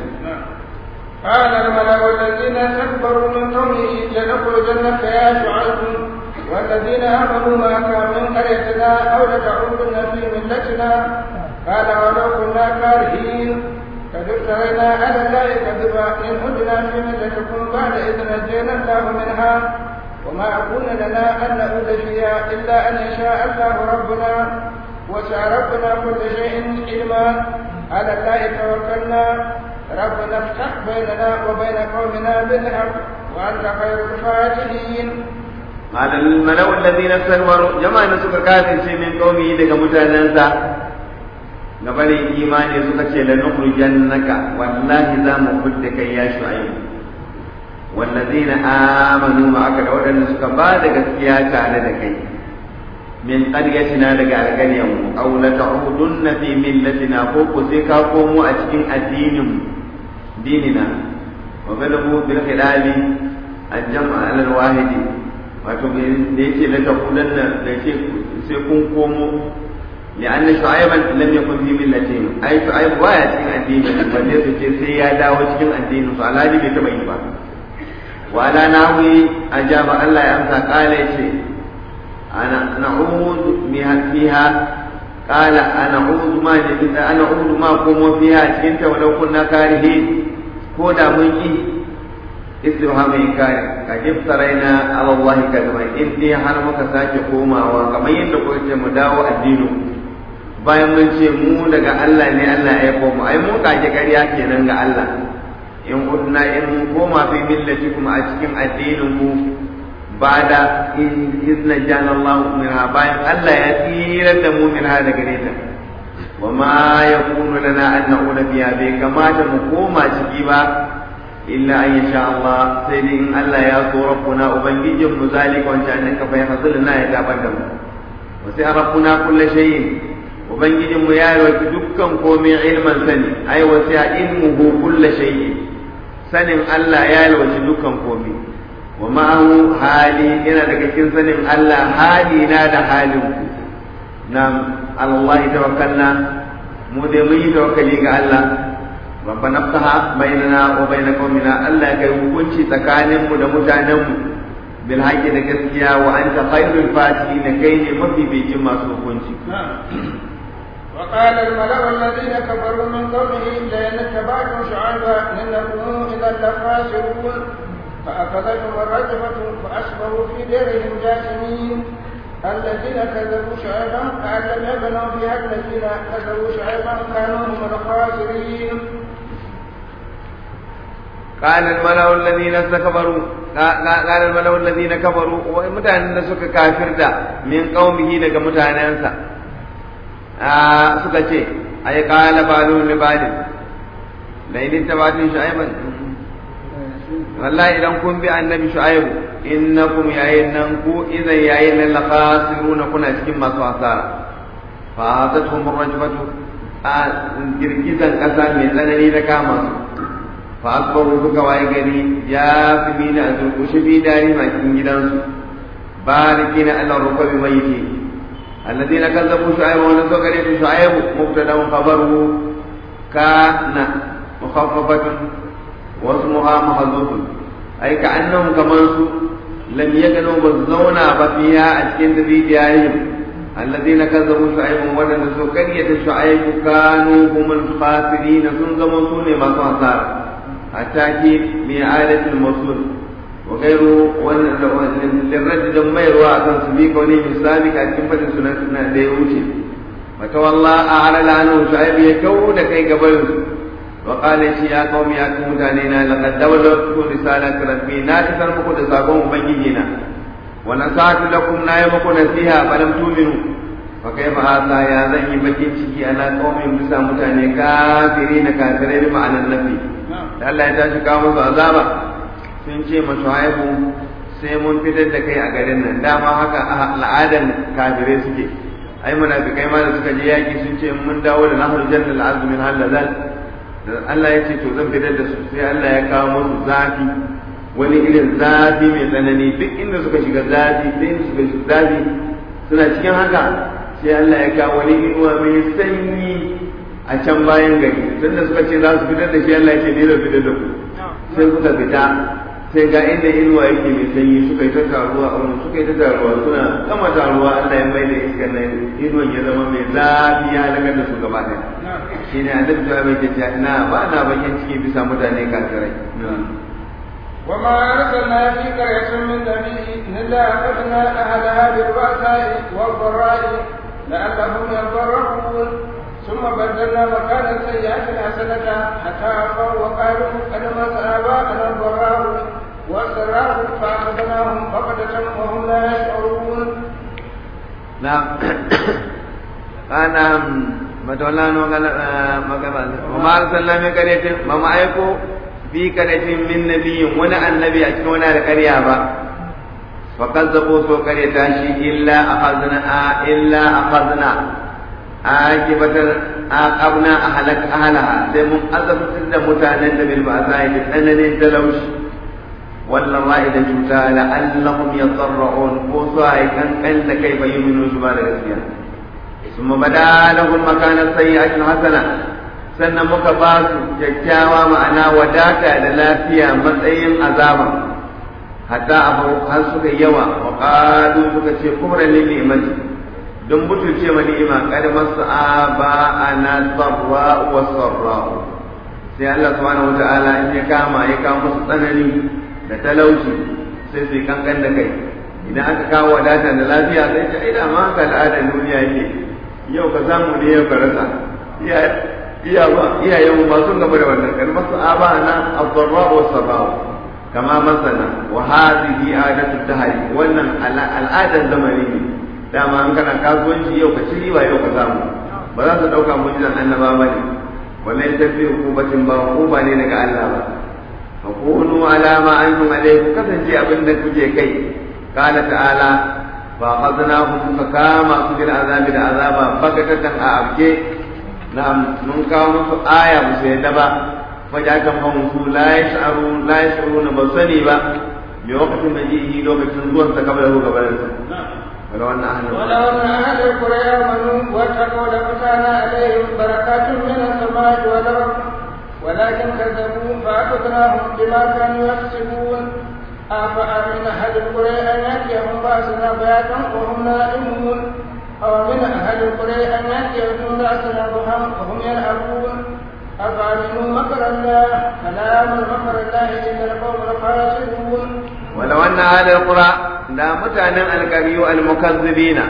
قال الملأ الذين استكبروا من قومه لنخرجنك يا شعيب والذين آمنوا معك من قريتنا أو لتعودن في ملتنا قال ولو كنا كارهين قد افترينا على الله كذبا إن عدنا في ملتكم بعد إذ نجينا الله منها وما أكون لنا أن نعود فيها إلا أن يشاء الله ربنا وسع ربنا كل شيء علما على الله توكلنا ربنا افتح بيننا وبين قومنا بالحق وأنت خير الفاتحين قال الملأ الذين استكبروا جماعة suka kafirce min qaumi daga mutanensa gabanin imani suka ce la nukhrijannaka wallahi za mu fidda kai ya shu'aib wallazina amanu ma'aka da wadanda suka ba da gaskiya tare da kai min qaryatina daga alƙaryan mu aw la ta'udunna fi millatina ko ko sai ka komo a cikin addinin dinina wa galabu bil khilali al-jam'a ala al-wahidi wato da yake la taqulanna da yake sai kun komo لأن شعيبا لم يكن في ملتهم أي شعيب بايا cikin addini balle su ce sai ya dawo cikin addinin su alhaji bai taba yi ba wa ala nawi ajaba Allah ya amsa kala ce ana na'udu fiha qala ana a'udu ma ana a'udu ma kuma fiha cikin ta walau kunna karihin ko da mun ki istifham inkari ka jiftaraina ala Allah kadama in dai har muka sake komawa kamar yadda kuka ce mu dawo addinin bayan mun ce mu daga Allah ne Allah ya aiko mu ai mun kage ƙarya kenan ga Allah in kunna in mun koma fi millati kuma a cikin addinin mu bada in izna jana Allah minha bayan Allah ya tsira da mu minha daga gare ta wa ma yakunu lana an na'ula biya bai kamata mu koma ciki ba illa an yasha Allah sai dai in Allah ya so rabbuna ubangijin mu zalika wancan annaka fa yahzulna ya gabar da mu wa sai rabbuna kullu shay'in ubangijin mu ya yi dukkan komai ilman sani ai wasu ya ilmuhu kulla shay'in sanin Allah ya yi dukkan komai wa ma'ahu hali yana daga cikin sanin Allah hali na da halin ku na Allah tawakkalna mu dai mun yi tawakkali ga Allah rabbana ftaha bainana wa bain qaumina Allah kai hukunci tsakanin mu da mutanen mu bil haqqi da gaskiya wa anta khairul fatihin kai ne mafi bijin masu hukunci وقال الملأ الذين كفروا من قومه لئن اتبعتم شعيبا انكم اذا لخاسرون فاخذتهم الرجفه فاصبحوا في ديرهم جاثمين الذين كذبوا شعيبا كأن لم يبنوا فيها الذين كذبوا شعيبا كانوا هم الخاسرين قال الملأ الذين استكبروا قال الملأ الذين كفروا ومتان suka kafirta min qaumihi daga mutanensa suka ce ai qala balu li balin la in tabatun shu'aiban wallahi idan kun bi annabi shu'aib innakum yayin nan ku idan yayin nan la khasiruna kuna cikin masu asara fa hazatuhum rajfatu a girgizan kasa mai tsanani da kama su fa akbaru suka waye gari ya fi mina a durkushe bi dari ma cikin gidansu barikina ala rukabi maiti الذين كذبوا شعيب ونسوا قريب شعيب مبتدا خبره كان مخففة واسمها محذوف أي كأنهم كمان لم يكنوا بالزونا بفيها أشكين في ديارهم الذين كذبوا شعيب ونسوا قرية شعيب كانوا هم الخاسرين سنزموا سوني ما صار التأكيد بإعادة الموصول wa gairu wannan lirradi da mayarwa akan su bi kauni misali a cikin fadin sunan suna da ya wuce mata walla a alala anu shu'aib ya kawo da kai gaban su wa qala shi ya qaumi ya ku mutane na laqad dawlatu risalati rabbi na isar muku da sakon ubangiji na wa nasatu lakum na yi muku nasiha falam tu'minu fa kaifa hadha ya zan yi bakin ciki ana qaumin bisa mutane kafiri na kafirai bi ma'anan nafi da Allah ya tashi kawo musu azaba sun ce masu haihu sai mun fitar da kai a garin nan dama haka al'adan kafirai suke ai munafikai ma da suka je yaki sun ce mun dawo da nahar jannal azumin halazal da Allah ya ce to zan fitar da su sai Allah ya kawo musu zafi wani irin zafi mai tsanani duk inda suka shiga zafi duk inda suka shiga zafi suna cikin haka sai Allah ya kawo wani inuwa mai sanyi a can bayan gari tunda suka ce za su fitar da shi Allah ya ce ne zan fitar da ku sai suka fita sai ga inda inuwa yake mai sanyi suka yi ta taruwa a wurin suka yi ta taruwa suna kama taruwa Allah ya mai da iskar nan inuwan ya zama mai zafi ya halakar da su gaba ɗaya shi ne annabi ta mai ta na ba na bakin ciki bisa mutane kafirai وما أرسلنا في قرية من نبي إلا أخذنا أهلها بالبأساء والضراء لعلهم يضرعون ثم بدلنا مكان السيئة الحسنة حتى عفوا وقالوا قد مس آباءنا الضراء والسراء فأخذناهم بغتة وهم لا يشعرون. نعم. أنا مدولان وما أرسلنا من قرية وما أيكو في قرية من نبي ولا النبي أتكونا القرية با فكذبوا سوء قرية إلا أخذنا إلا أخذنا akibatar aqabna ahlak ahlaha sai mun azabtar da mutanen da bil ba'sa da tsananin talauci wallan ra'i da cuta la annahum yadarrun ko su ai kan kan da kai bayyinu su ba da gaskiya summa bada lahum makana sayyi'atin hasana sannan muka ba su kyakkyawa ma'ana wadata da lafiya matsayin azaba hatta abu har suka yawa wa qalu suka ce kubra lil ni'mati don butulce ma ni'ima kad masu aba ana sarra wa sarra sai Allah subhanahu wata'ala in ya kama ya kawo musu tsanani da talauci sai su kankan da kai idan aka kawo wadata da lafiya sai ta ida ma haka al'adar duniya yake yau ka samu ne yau ka rasa iya ba iyayen mu ba sun gaba da wannan kan masu aba ana as-sarra wa sarra kama masana wa hadhihi adatu dahari wannan al'adar zamani ne dama an kana kasuwanci yau ka ci riba yau ka samu ba za su ɗauka mujizan annaba ba ne wannan tafi hukubatin ba hukuma ne daga Allah ba fa kunu alama antum alayhi kasance abin da kuke kai qala ta'ala fa akhadnahu fa kama su bil azabi da azaba bakatatan a abke na mun kawo musu aya musu yadda ba fa ja kan fa musu la yash'aru la yash'uruna ba sani ba me wakatin da yi lokacin zuwan sa kamar gabanin sa ولو أن أهل ولو أن أهل القرى آمنوا واتقوا لفتحنا عليهم بركات من السماء والأرض ولكن كذبوا فأخذناهم بما كانوا يكسبون أفأمن أهل القرى أن يأتيهم بأسنا بياتا وهم نائمون أو من أهل القرى أن يأتيهم بأسنا ضحى وهم يلعبون أفأمنوا مكر الله فلا يأمن مكر الله إلا القوم الخاسرون ولو أن أهل القرى da mutanen alkariyu almukazzibina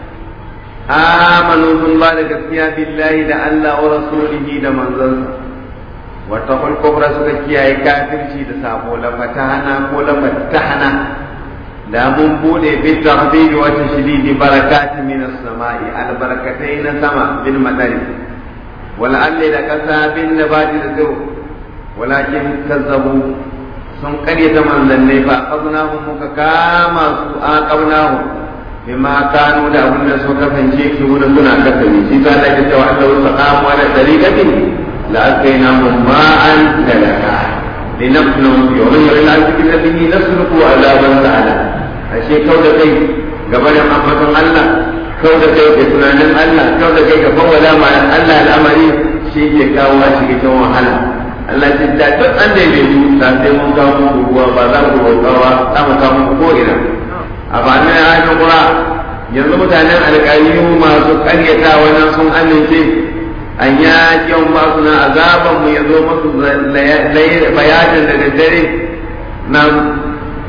amanu sun ba da gaskiya billahi da Allah wa rasulihi da manzansa wata kulkubra suka kiyaye kafirci da sabo la fatahana ko la fatahana da mun bude bi tahbibi wa tashdidi barakati min as-sama'i albarakatai na sama bil madari wal alli da kasa bin nabati da zo walakin kazzabu sun karyata manzannai fa aznahum muka kama su aqabnahum bima kanu da abin da suka kasance su da suna kasance shi ta da ta wa Allah wa qamu ala tariqatin la atainahum ma'an dalaka linafnu yawmin la zikra bihi nasruku azaban ta'ala ashe kau da kai gaba da ambaton Allah kau da kai da tunanin Allah kau da kai gaban wala ma Allah al'amari shi ke kawo a cikin wahala Allah ce da duk an da bai yi da sai mun kawo muku ruwa ba za ku roƙawa za mu kawo muku ko ina a ba nan ayin kura yanzu mutanen alƙaliyu masu ƙaryata wannan sun amince an ya kiyan ba su na azaban mu ya zo musu bayanin da daddare na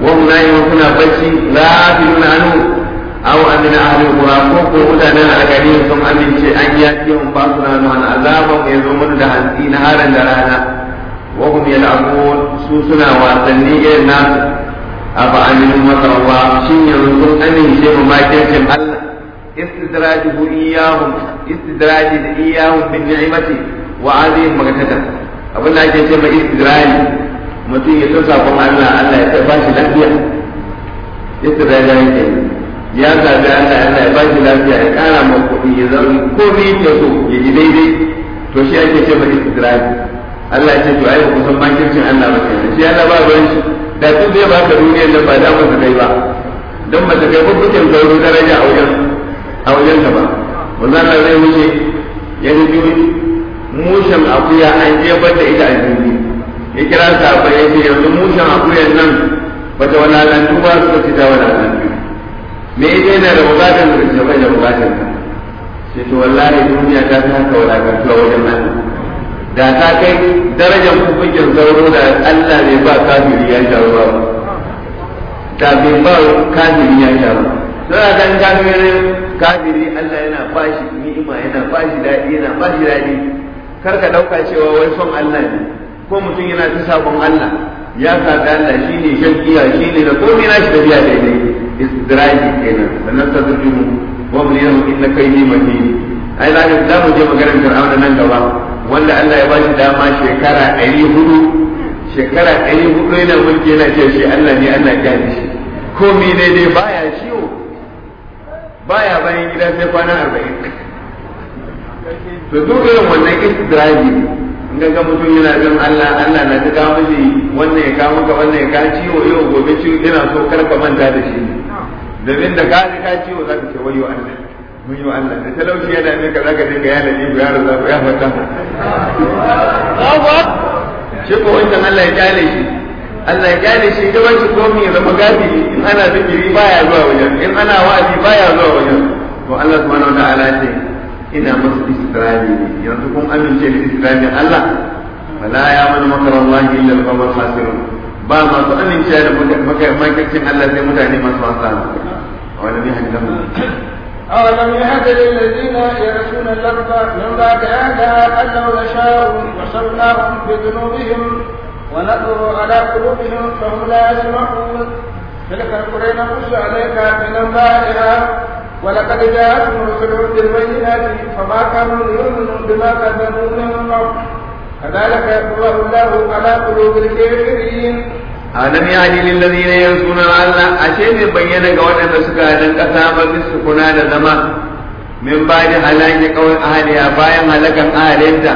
wa hum na'imun suna bacci ghafiluna anhu aw amina ahli qura ko ko mutanen algari sun amince an yaki mun ba su nan an azaban ya zo mun da hantsi na haran da rana wa hum yal'abun su suna wasanni irin nasu afa aminu makarwa shin yanzu sun amince mu makircin Allah istidrajuhu iyahum istidraji da iyahum bin ni'mati wa azim magatatan abin da ake ce mai istidraji mutum ya san sakon Allah Allah ya ba shi lafiya istidraji yake ya zabi Allah Allah ya ba shi lafiya ya kara ma kuɗi ya zauna komai ya so ya ji daidai to shi ake ce mai istidraji Allah ya ce to ai ku san makircin Allah ba kenan shi Allah ba ruwan shi da duk zai baka duniyar nan ba da ba ta kai ba don ba ta kai ba kuke sauro daraja a wajen a wajen ka ba wannan Allah zai wuce ya ji mushen akuya an jefar da ita a jirgi ya kira sahabbai ya ce yanzu mushen akuyan nan ba ta wadatantu ba suka ci ta wadatantu me ita yana da bukatar da ce bai da bukatar ka sai to wallahi duniya ta ta haka wadatantu a wajen nan da ta kai darajar kufukin sauro da Allah ne ba kafiri ya sha ruwa da bai ba kafiri ya sha ruwa suna kan kafirin kafiri Allah yana bashi ni'ima yana bashi daɗi yana bashi daɗi kar ka ɗauka cewa wai son Allah ne ko mutum yana ta sabon Allah ya saɓi Allah shi ne shan giya shi ne da komai na shi tafiya daidai istidraji kenan sannan ta zurjinu wa mun yahu inna kai ni mahi ai za ka za mu je maganar Fir'auna nan gaba wanda Allah ya bashi dama shekara ɗari hudu shekara ɗari hudu yana mulki yana ce shi Allah ne Allah ya ji shi komai daidai baya ciwo baya bayan gida sai kwana arba'in to duk irin wannan istidraji in ga mutum yana bin Allah Allah na ta kawo mishi wannan ya kawo maka wannan ya kawo ciwo yau gobe ciwo ina so kar ka manta da shi domin da ka ji ka ciwo za ka ce wayo Allah mun yi Allah da talauci yana ne ka zaka dinga yana ne ya raza ya fata shi ko wancan Allah ya kyale shi Allah ya kyale shi da wancan komai ya zama gafiri in ana zikiri baya zuwa wajen in ana wa'azi baya zuwa wajen to Allah subhanahu wa ta'ala ce ina musu isra'i ne yanzu kun amince da isra'in Allah fala ya mana makar Allah illa al-qawm khasirun ba masu amince da makircin Allah sai mutane masu hasara wani ne hajjamu أولم يهد للذين يرثون الأرض من بعد أهلها أن لو نشاء وصلناهم بذنوبهم ونطر على قلوبهم فهم لا يسمعون تلك القرى نقص عليك من أنبائها ولقد جاءتهم رسلهم بالبينات فما كانوا ليؤمنوا بما كذبوا من قبل كذلك يطبع الله على قلوب الكافرين alam yani lil ladina yansuna Allah ashe ne bayyana ga waɗanda suka dan kasa ba su kuna da zama min bani halaki kawai ahliya bayan halakan ahlinta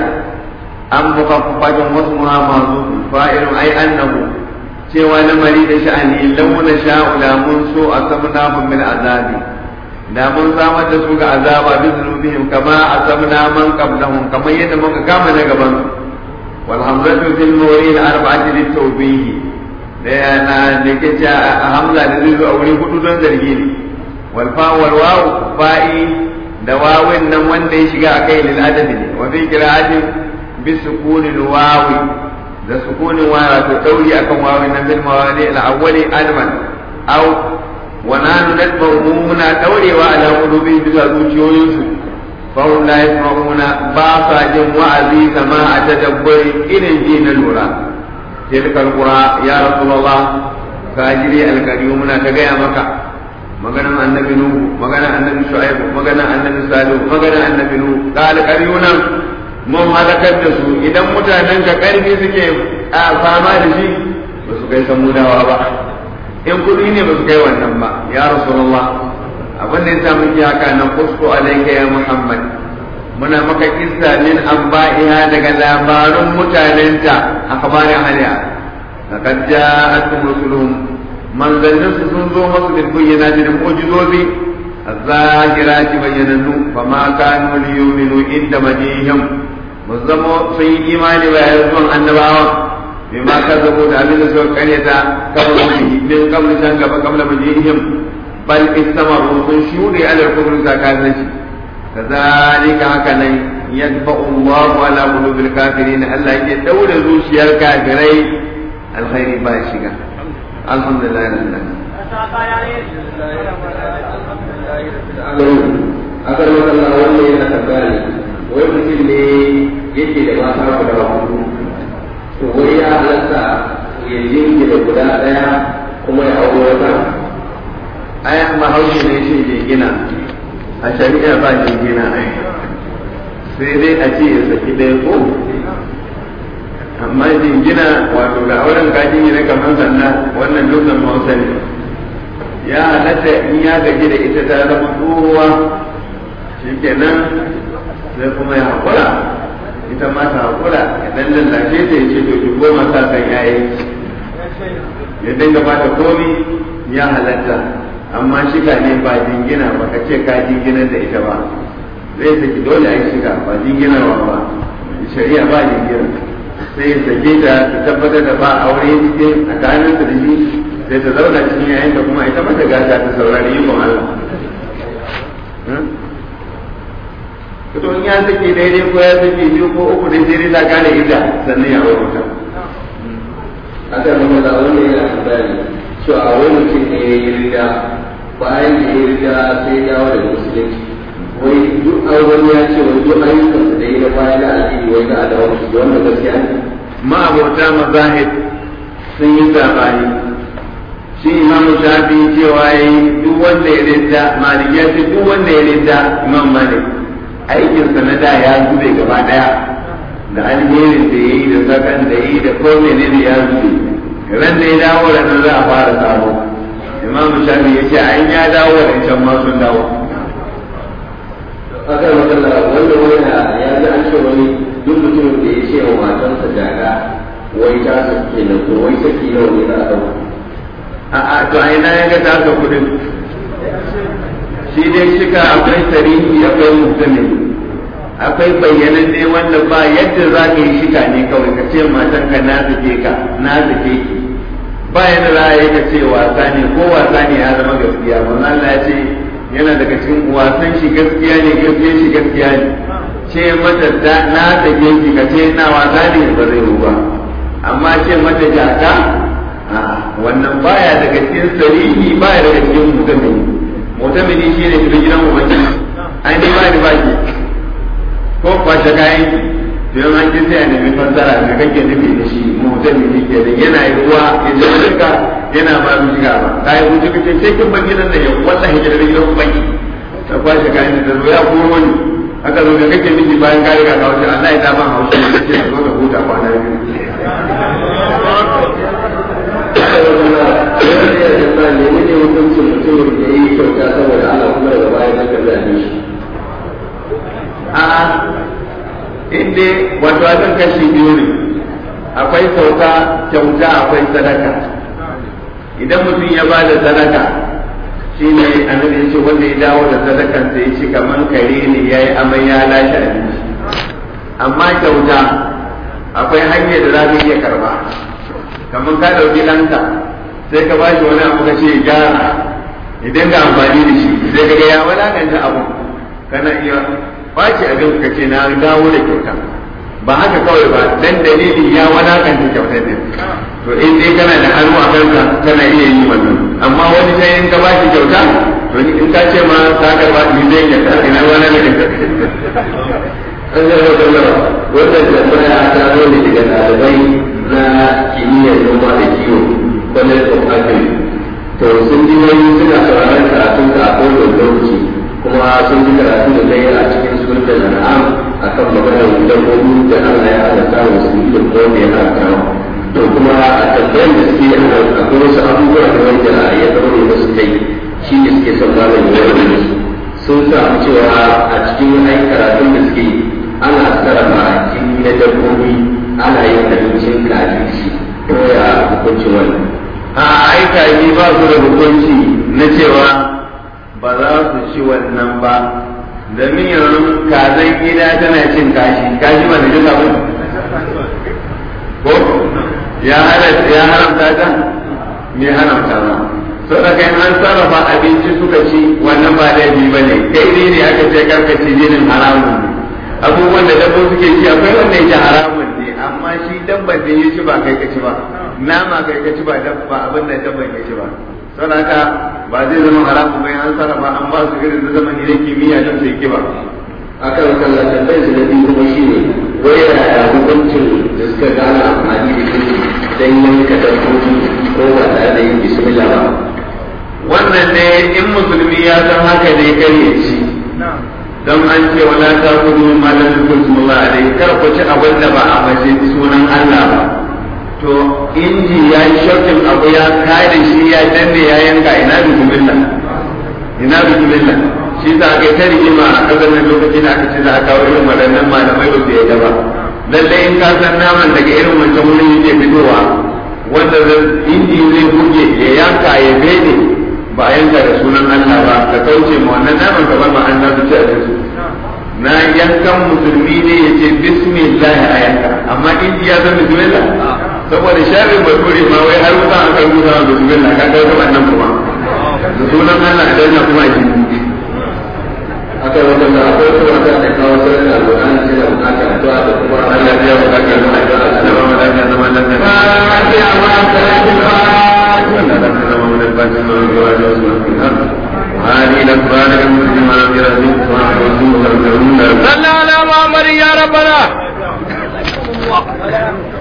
an mukaffafatun wasu muhammadu fa'ilun ai annahu cewa lamari da sha'ani launa sha'u da mun so a sabnahum min azabi da mun samar da su ga azaba bi zunubihim kama asabna man qablahum kamar yadda muka kama na gaban su wal hamzatu fil mawrin arba'ati lit tawbih da yana da ke a hamza da zai zo a wuri hudu don zargi ne wal fa wal waw fa'i da wawin nan wanda ya shiga akai lil adadi ne wa fi qira'atin bi sukunil wawi da sukunin wawa to dauri akan wawin nan bil mawali al awwali alman aw wa nanu nadbu muna daurewa ala qulubi bisa zuciyoyinsu fa hum la yasma'una ba sa jin wa'azi kama a tadabburi irin ji na lura tilka alqura ya rasulullah kajiri alkariyu muna ta gaya maka maganan annabi nuhu maganan annabi shu'aib maganan annabi salihu maganan annabi nuhu ka alkariyu nan mun halakar da su idan mutanen ka karfi suke a fama da shi ba su kai samudawa ba in kudi ne ba su kai wannan ba ya rasulullah abin da yasa muke haka nan kusko alayka ya muhammad muna maka kissa min anba'iha daga labarun mutanenta akhbarin haliya laqad ja'atkum rusuluhum manzannin su sun zo masu bil bayyinati da mu'jizobi az-zahirati bayyanannu fama kanu liyuminu inda majihim muzzamo sun yi imani ba ya zuwan annabawa bima kazzabu da abin da suka karyata kamar wani min qabli san gaba qabla majihim bal istamaru sun shuɗe ala kufrin zakatanci كذلك هكذا يدفع الله على قلوب الكافرين الله يجي دولة زوشيا الكافرين الخير باشقة alhamdulillah alhamdulillah akan makalla wanda yana tambaya ne wai mutum ne yake da mata guda hudu to wai ya halatta ya jingina guda daya kuma ya aure wata ayan bahaushe ne shi jingina a shari'a ba jingina sai dai a ce ya saki ɗaya ko amma jingina wato da auren ka jingina kamar sanda wannan dukkan hausa ne ya halatta in ya gaji da ita ta zama tsohuwa shi kenan sai kuma ya haƙura ita ma ta haƙura idan lallashe ta ya ce to ki goma sa kan yayi ya dinga ba ta komi ya halatta amma shiga ne ba jingina ba ka ce ka jingina da ita ba zai saki dole a yi shiga ba jinginarwa ba shari'a ba jingina sai ya sake ta ta tabbatar da ba aure cikin tsakanin da shi sai ta zauna cikin yayin da kuma ita mata gata ta saurari ikon Allah to in ya sake daidai ko ya sake biyu ko uku dai sai ta gane ita sannan ya aure ta akan makalla wanda yana tambaya ne cewa a wani mutum ne ya yi riga bayan da ya yi riga sai ya dawo da musulunci wai duk an wani ya ce wai duk ayyukansa da ya yi na baya na addini wai za a dawo da su wannan gaskiya ne ma'abota mazahid sun yi sabani shi imam shafi cewa yi duk wanda ya rinda malik ya ce duk wanda ya rinda imam malik aikinsa na da ya zube gaba daya da alherin da ya yi da zakan da ya yi da ko menene ya zube ran da ya dawo da nan za a fara sabo imam shafi ya ce an ya dawo da can ma sun dawo akan makalla wanda wani ya ji an ce wani duk mutumin da ya ce wa matansa jaga wai ta sake na ko wai saki nawa ne za a dauka a'a to a ina ya ga taka kudin shi dai shika akwai tarihi akwai mutumin akwai bayyanan ne wanda ba yadda za ka yi shika ne kawai ka ce matan ka na zake ka na zake ki ba yadda za a yi ka ce wasa ne ko wasa ne ya zama gaskiya ba Allah ya ce yana daga cikin wasan shi gaskiya ne gaskiya shi gaskiya ne ce mata na zake ki ka ce na wasa ne ba zai yi ba amma ce mata jaka wannan baya daga cikin sarihi baya daga cikin mutamini mutamini shi ne cikin gidan ubangiji an ne ba ni baki ko kwashe kayan ki to yan an ji sai a nemi fassara ga kake nufi da shi mutamini ke da yana yi ruwa ya ji duka yana ba mu shiga ba kai mu ji kace sai kin bar gidan nan ya wallahi gidan gidan ubangiji ta kwashe kayan da zo ya kuma wani aka zo ga kake nufi bayan ka riga ka wuce Allah ya ta ban haushi ne ce zo ka huta kwana biyu nemi ne hukuncin mutumin da ya yi kyauta saboda Allah kuma daga baya zaka zabe shi a inda wato abin kashi biyu ne akwai sauka kyauta akwai sadaka idan mutum ya ba da sadaka shi ne annabi ya ce wanda ya dawo da sadakan sai ya ci kaman kare ne ya yi amai ya lashe abinci amma kyauta akwai hanyar da za ka iya karba kamar ka ɗauki ɗanka sai ka bashi wani abu ka ce gyara idan ga amfani da shi sai ka ga ya wadakanta abu kana iya bashi abin ka ce na dawo da kyauta ba haka kawai ba dan dalili ya wadakanta kyautar din to in dai kana da hannu a kanka kana iya yi wannan amma wani sai in ka bashi kyauta to in ka ce ma ka karba ni zai kyauta ina wani da kyauta an zai wata nawa wannan tambaya ta zo ne daga ɗalibai na kimiyyar noma da kiwo college of agri to sun ji wani suna sauraron karatun ka a kowane lokaci kuma sun ji karatu da kai a cikin sunan al'am akan maganar dabbobi da Allah ya halatta wa su da kuma da ya halatta to kuma a tambayar da suke a akwai wasu abubuwa da wanda ya zaure da su kai shi ne suke son malam ya yi su sun samu cewa a cikin ai karatun da suke ana sarrafa jini na dabbobi ana yin abincin kaji shi ko ya hukuncin wannan a aika yi ba su da hukunci na cewa ba za su ci wannan ba domin yanzu kazan gida tana cin kashi kashi ba da jika ba ko ya haramta ta me haramta ba so da kai an sarrafa abinci suka ci wannan ba laifi ba ne kai ne ne aka ce karkaci jinin haramun ne abubuwan da dabbobi suke ci akwai wanda yake haramun ne amma shi dabban da ya ci ba kai ka ci ba nama kai ka ci ba dabba abin da dabban ya ci ba saboda haka ba zai zama haramun bai an sarrafa an ba su irin da zamani na kimiyya don su yi kiba akan sallah tambayar su na biyu kuma shi ne wai yaya hukuncin da suka gane amfani da shi don yanka dabbobi ko ba tare da yin bismillah ba wannan ne in musulmi ya san haka ne kar ya ci don an ce wala ta kudu malam kulsumullah alai kar ku ci abin da ba a mace sunan Allah ba to inji ya yi shaukin abu ya kare shi ya danne ya yanka ina bismillah ina bismillah shi za ka ta rigima a kasar nan lokacin da aka ce za a kawo irin waɗannan malamai ba su yadda ba lallai in ka san naman daga irin wancan wurin yake fitowa wanda inji zai buge ya yanka ya bene ba a yanka da sunan Allah ba ka kauce ma wannan naman ka bar ma an nasu ci a su na yankan musulmi ne ya ce bismillah a yanka amma inji ya san bismillah saboda sharrin bature ma wai har wuta aka rubuta wa bismillah ka ga wannan kuma da sunan Allah da yana kuma jini akan wajen da akwai kuma ta da kawo sanar da alƙur'ani sai da bukata addu'a da kuma Allah ya bukata da addu'a da zama lafiya zama lafiya Fatiha ma salatul هذه الأخبار المسلمة في رسول الله صلى على محمد يا ربنا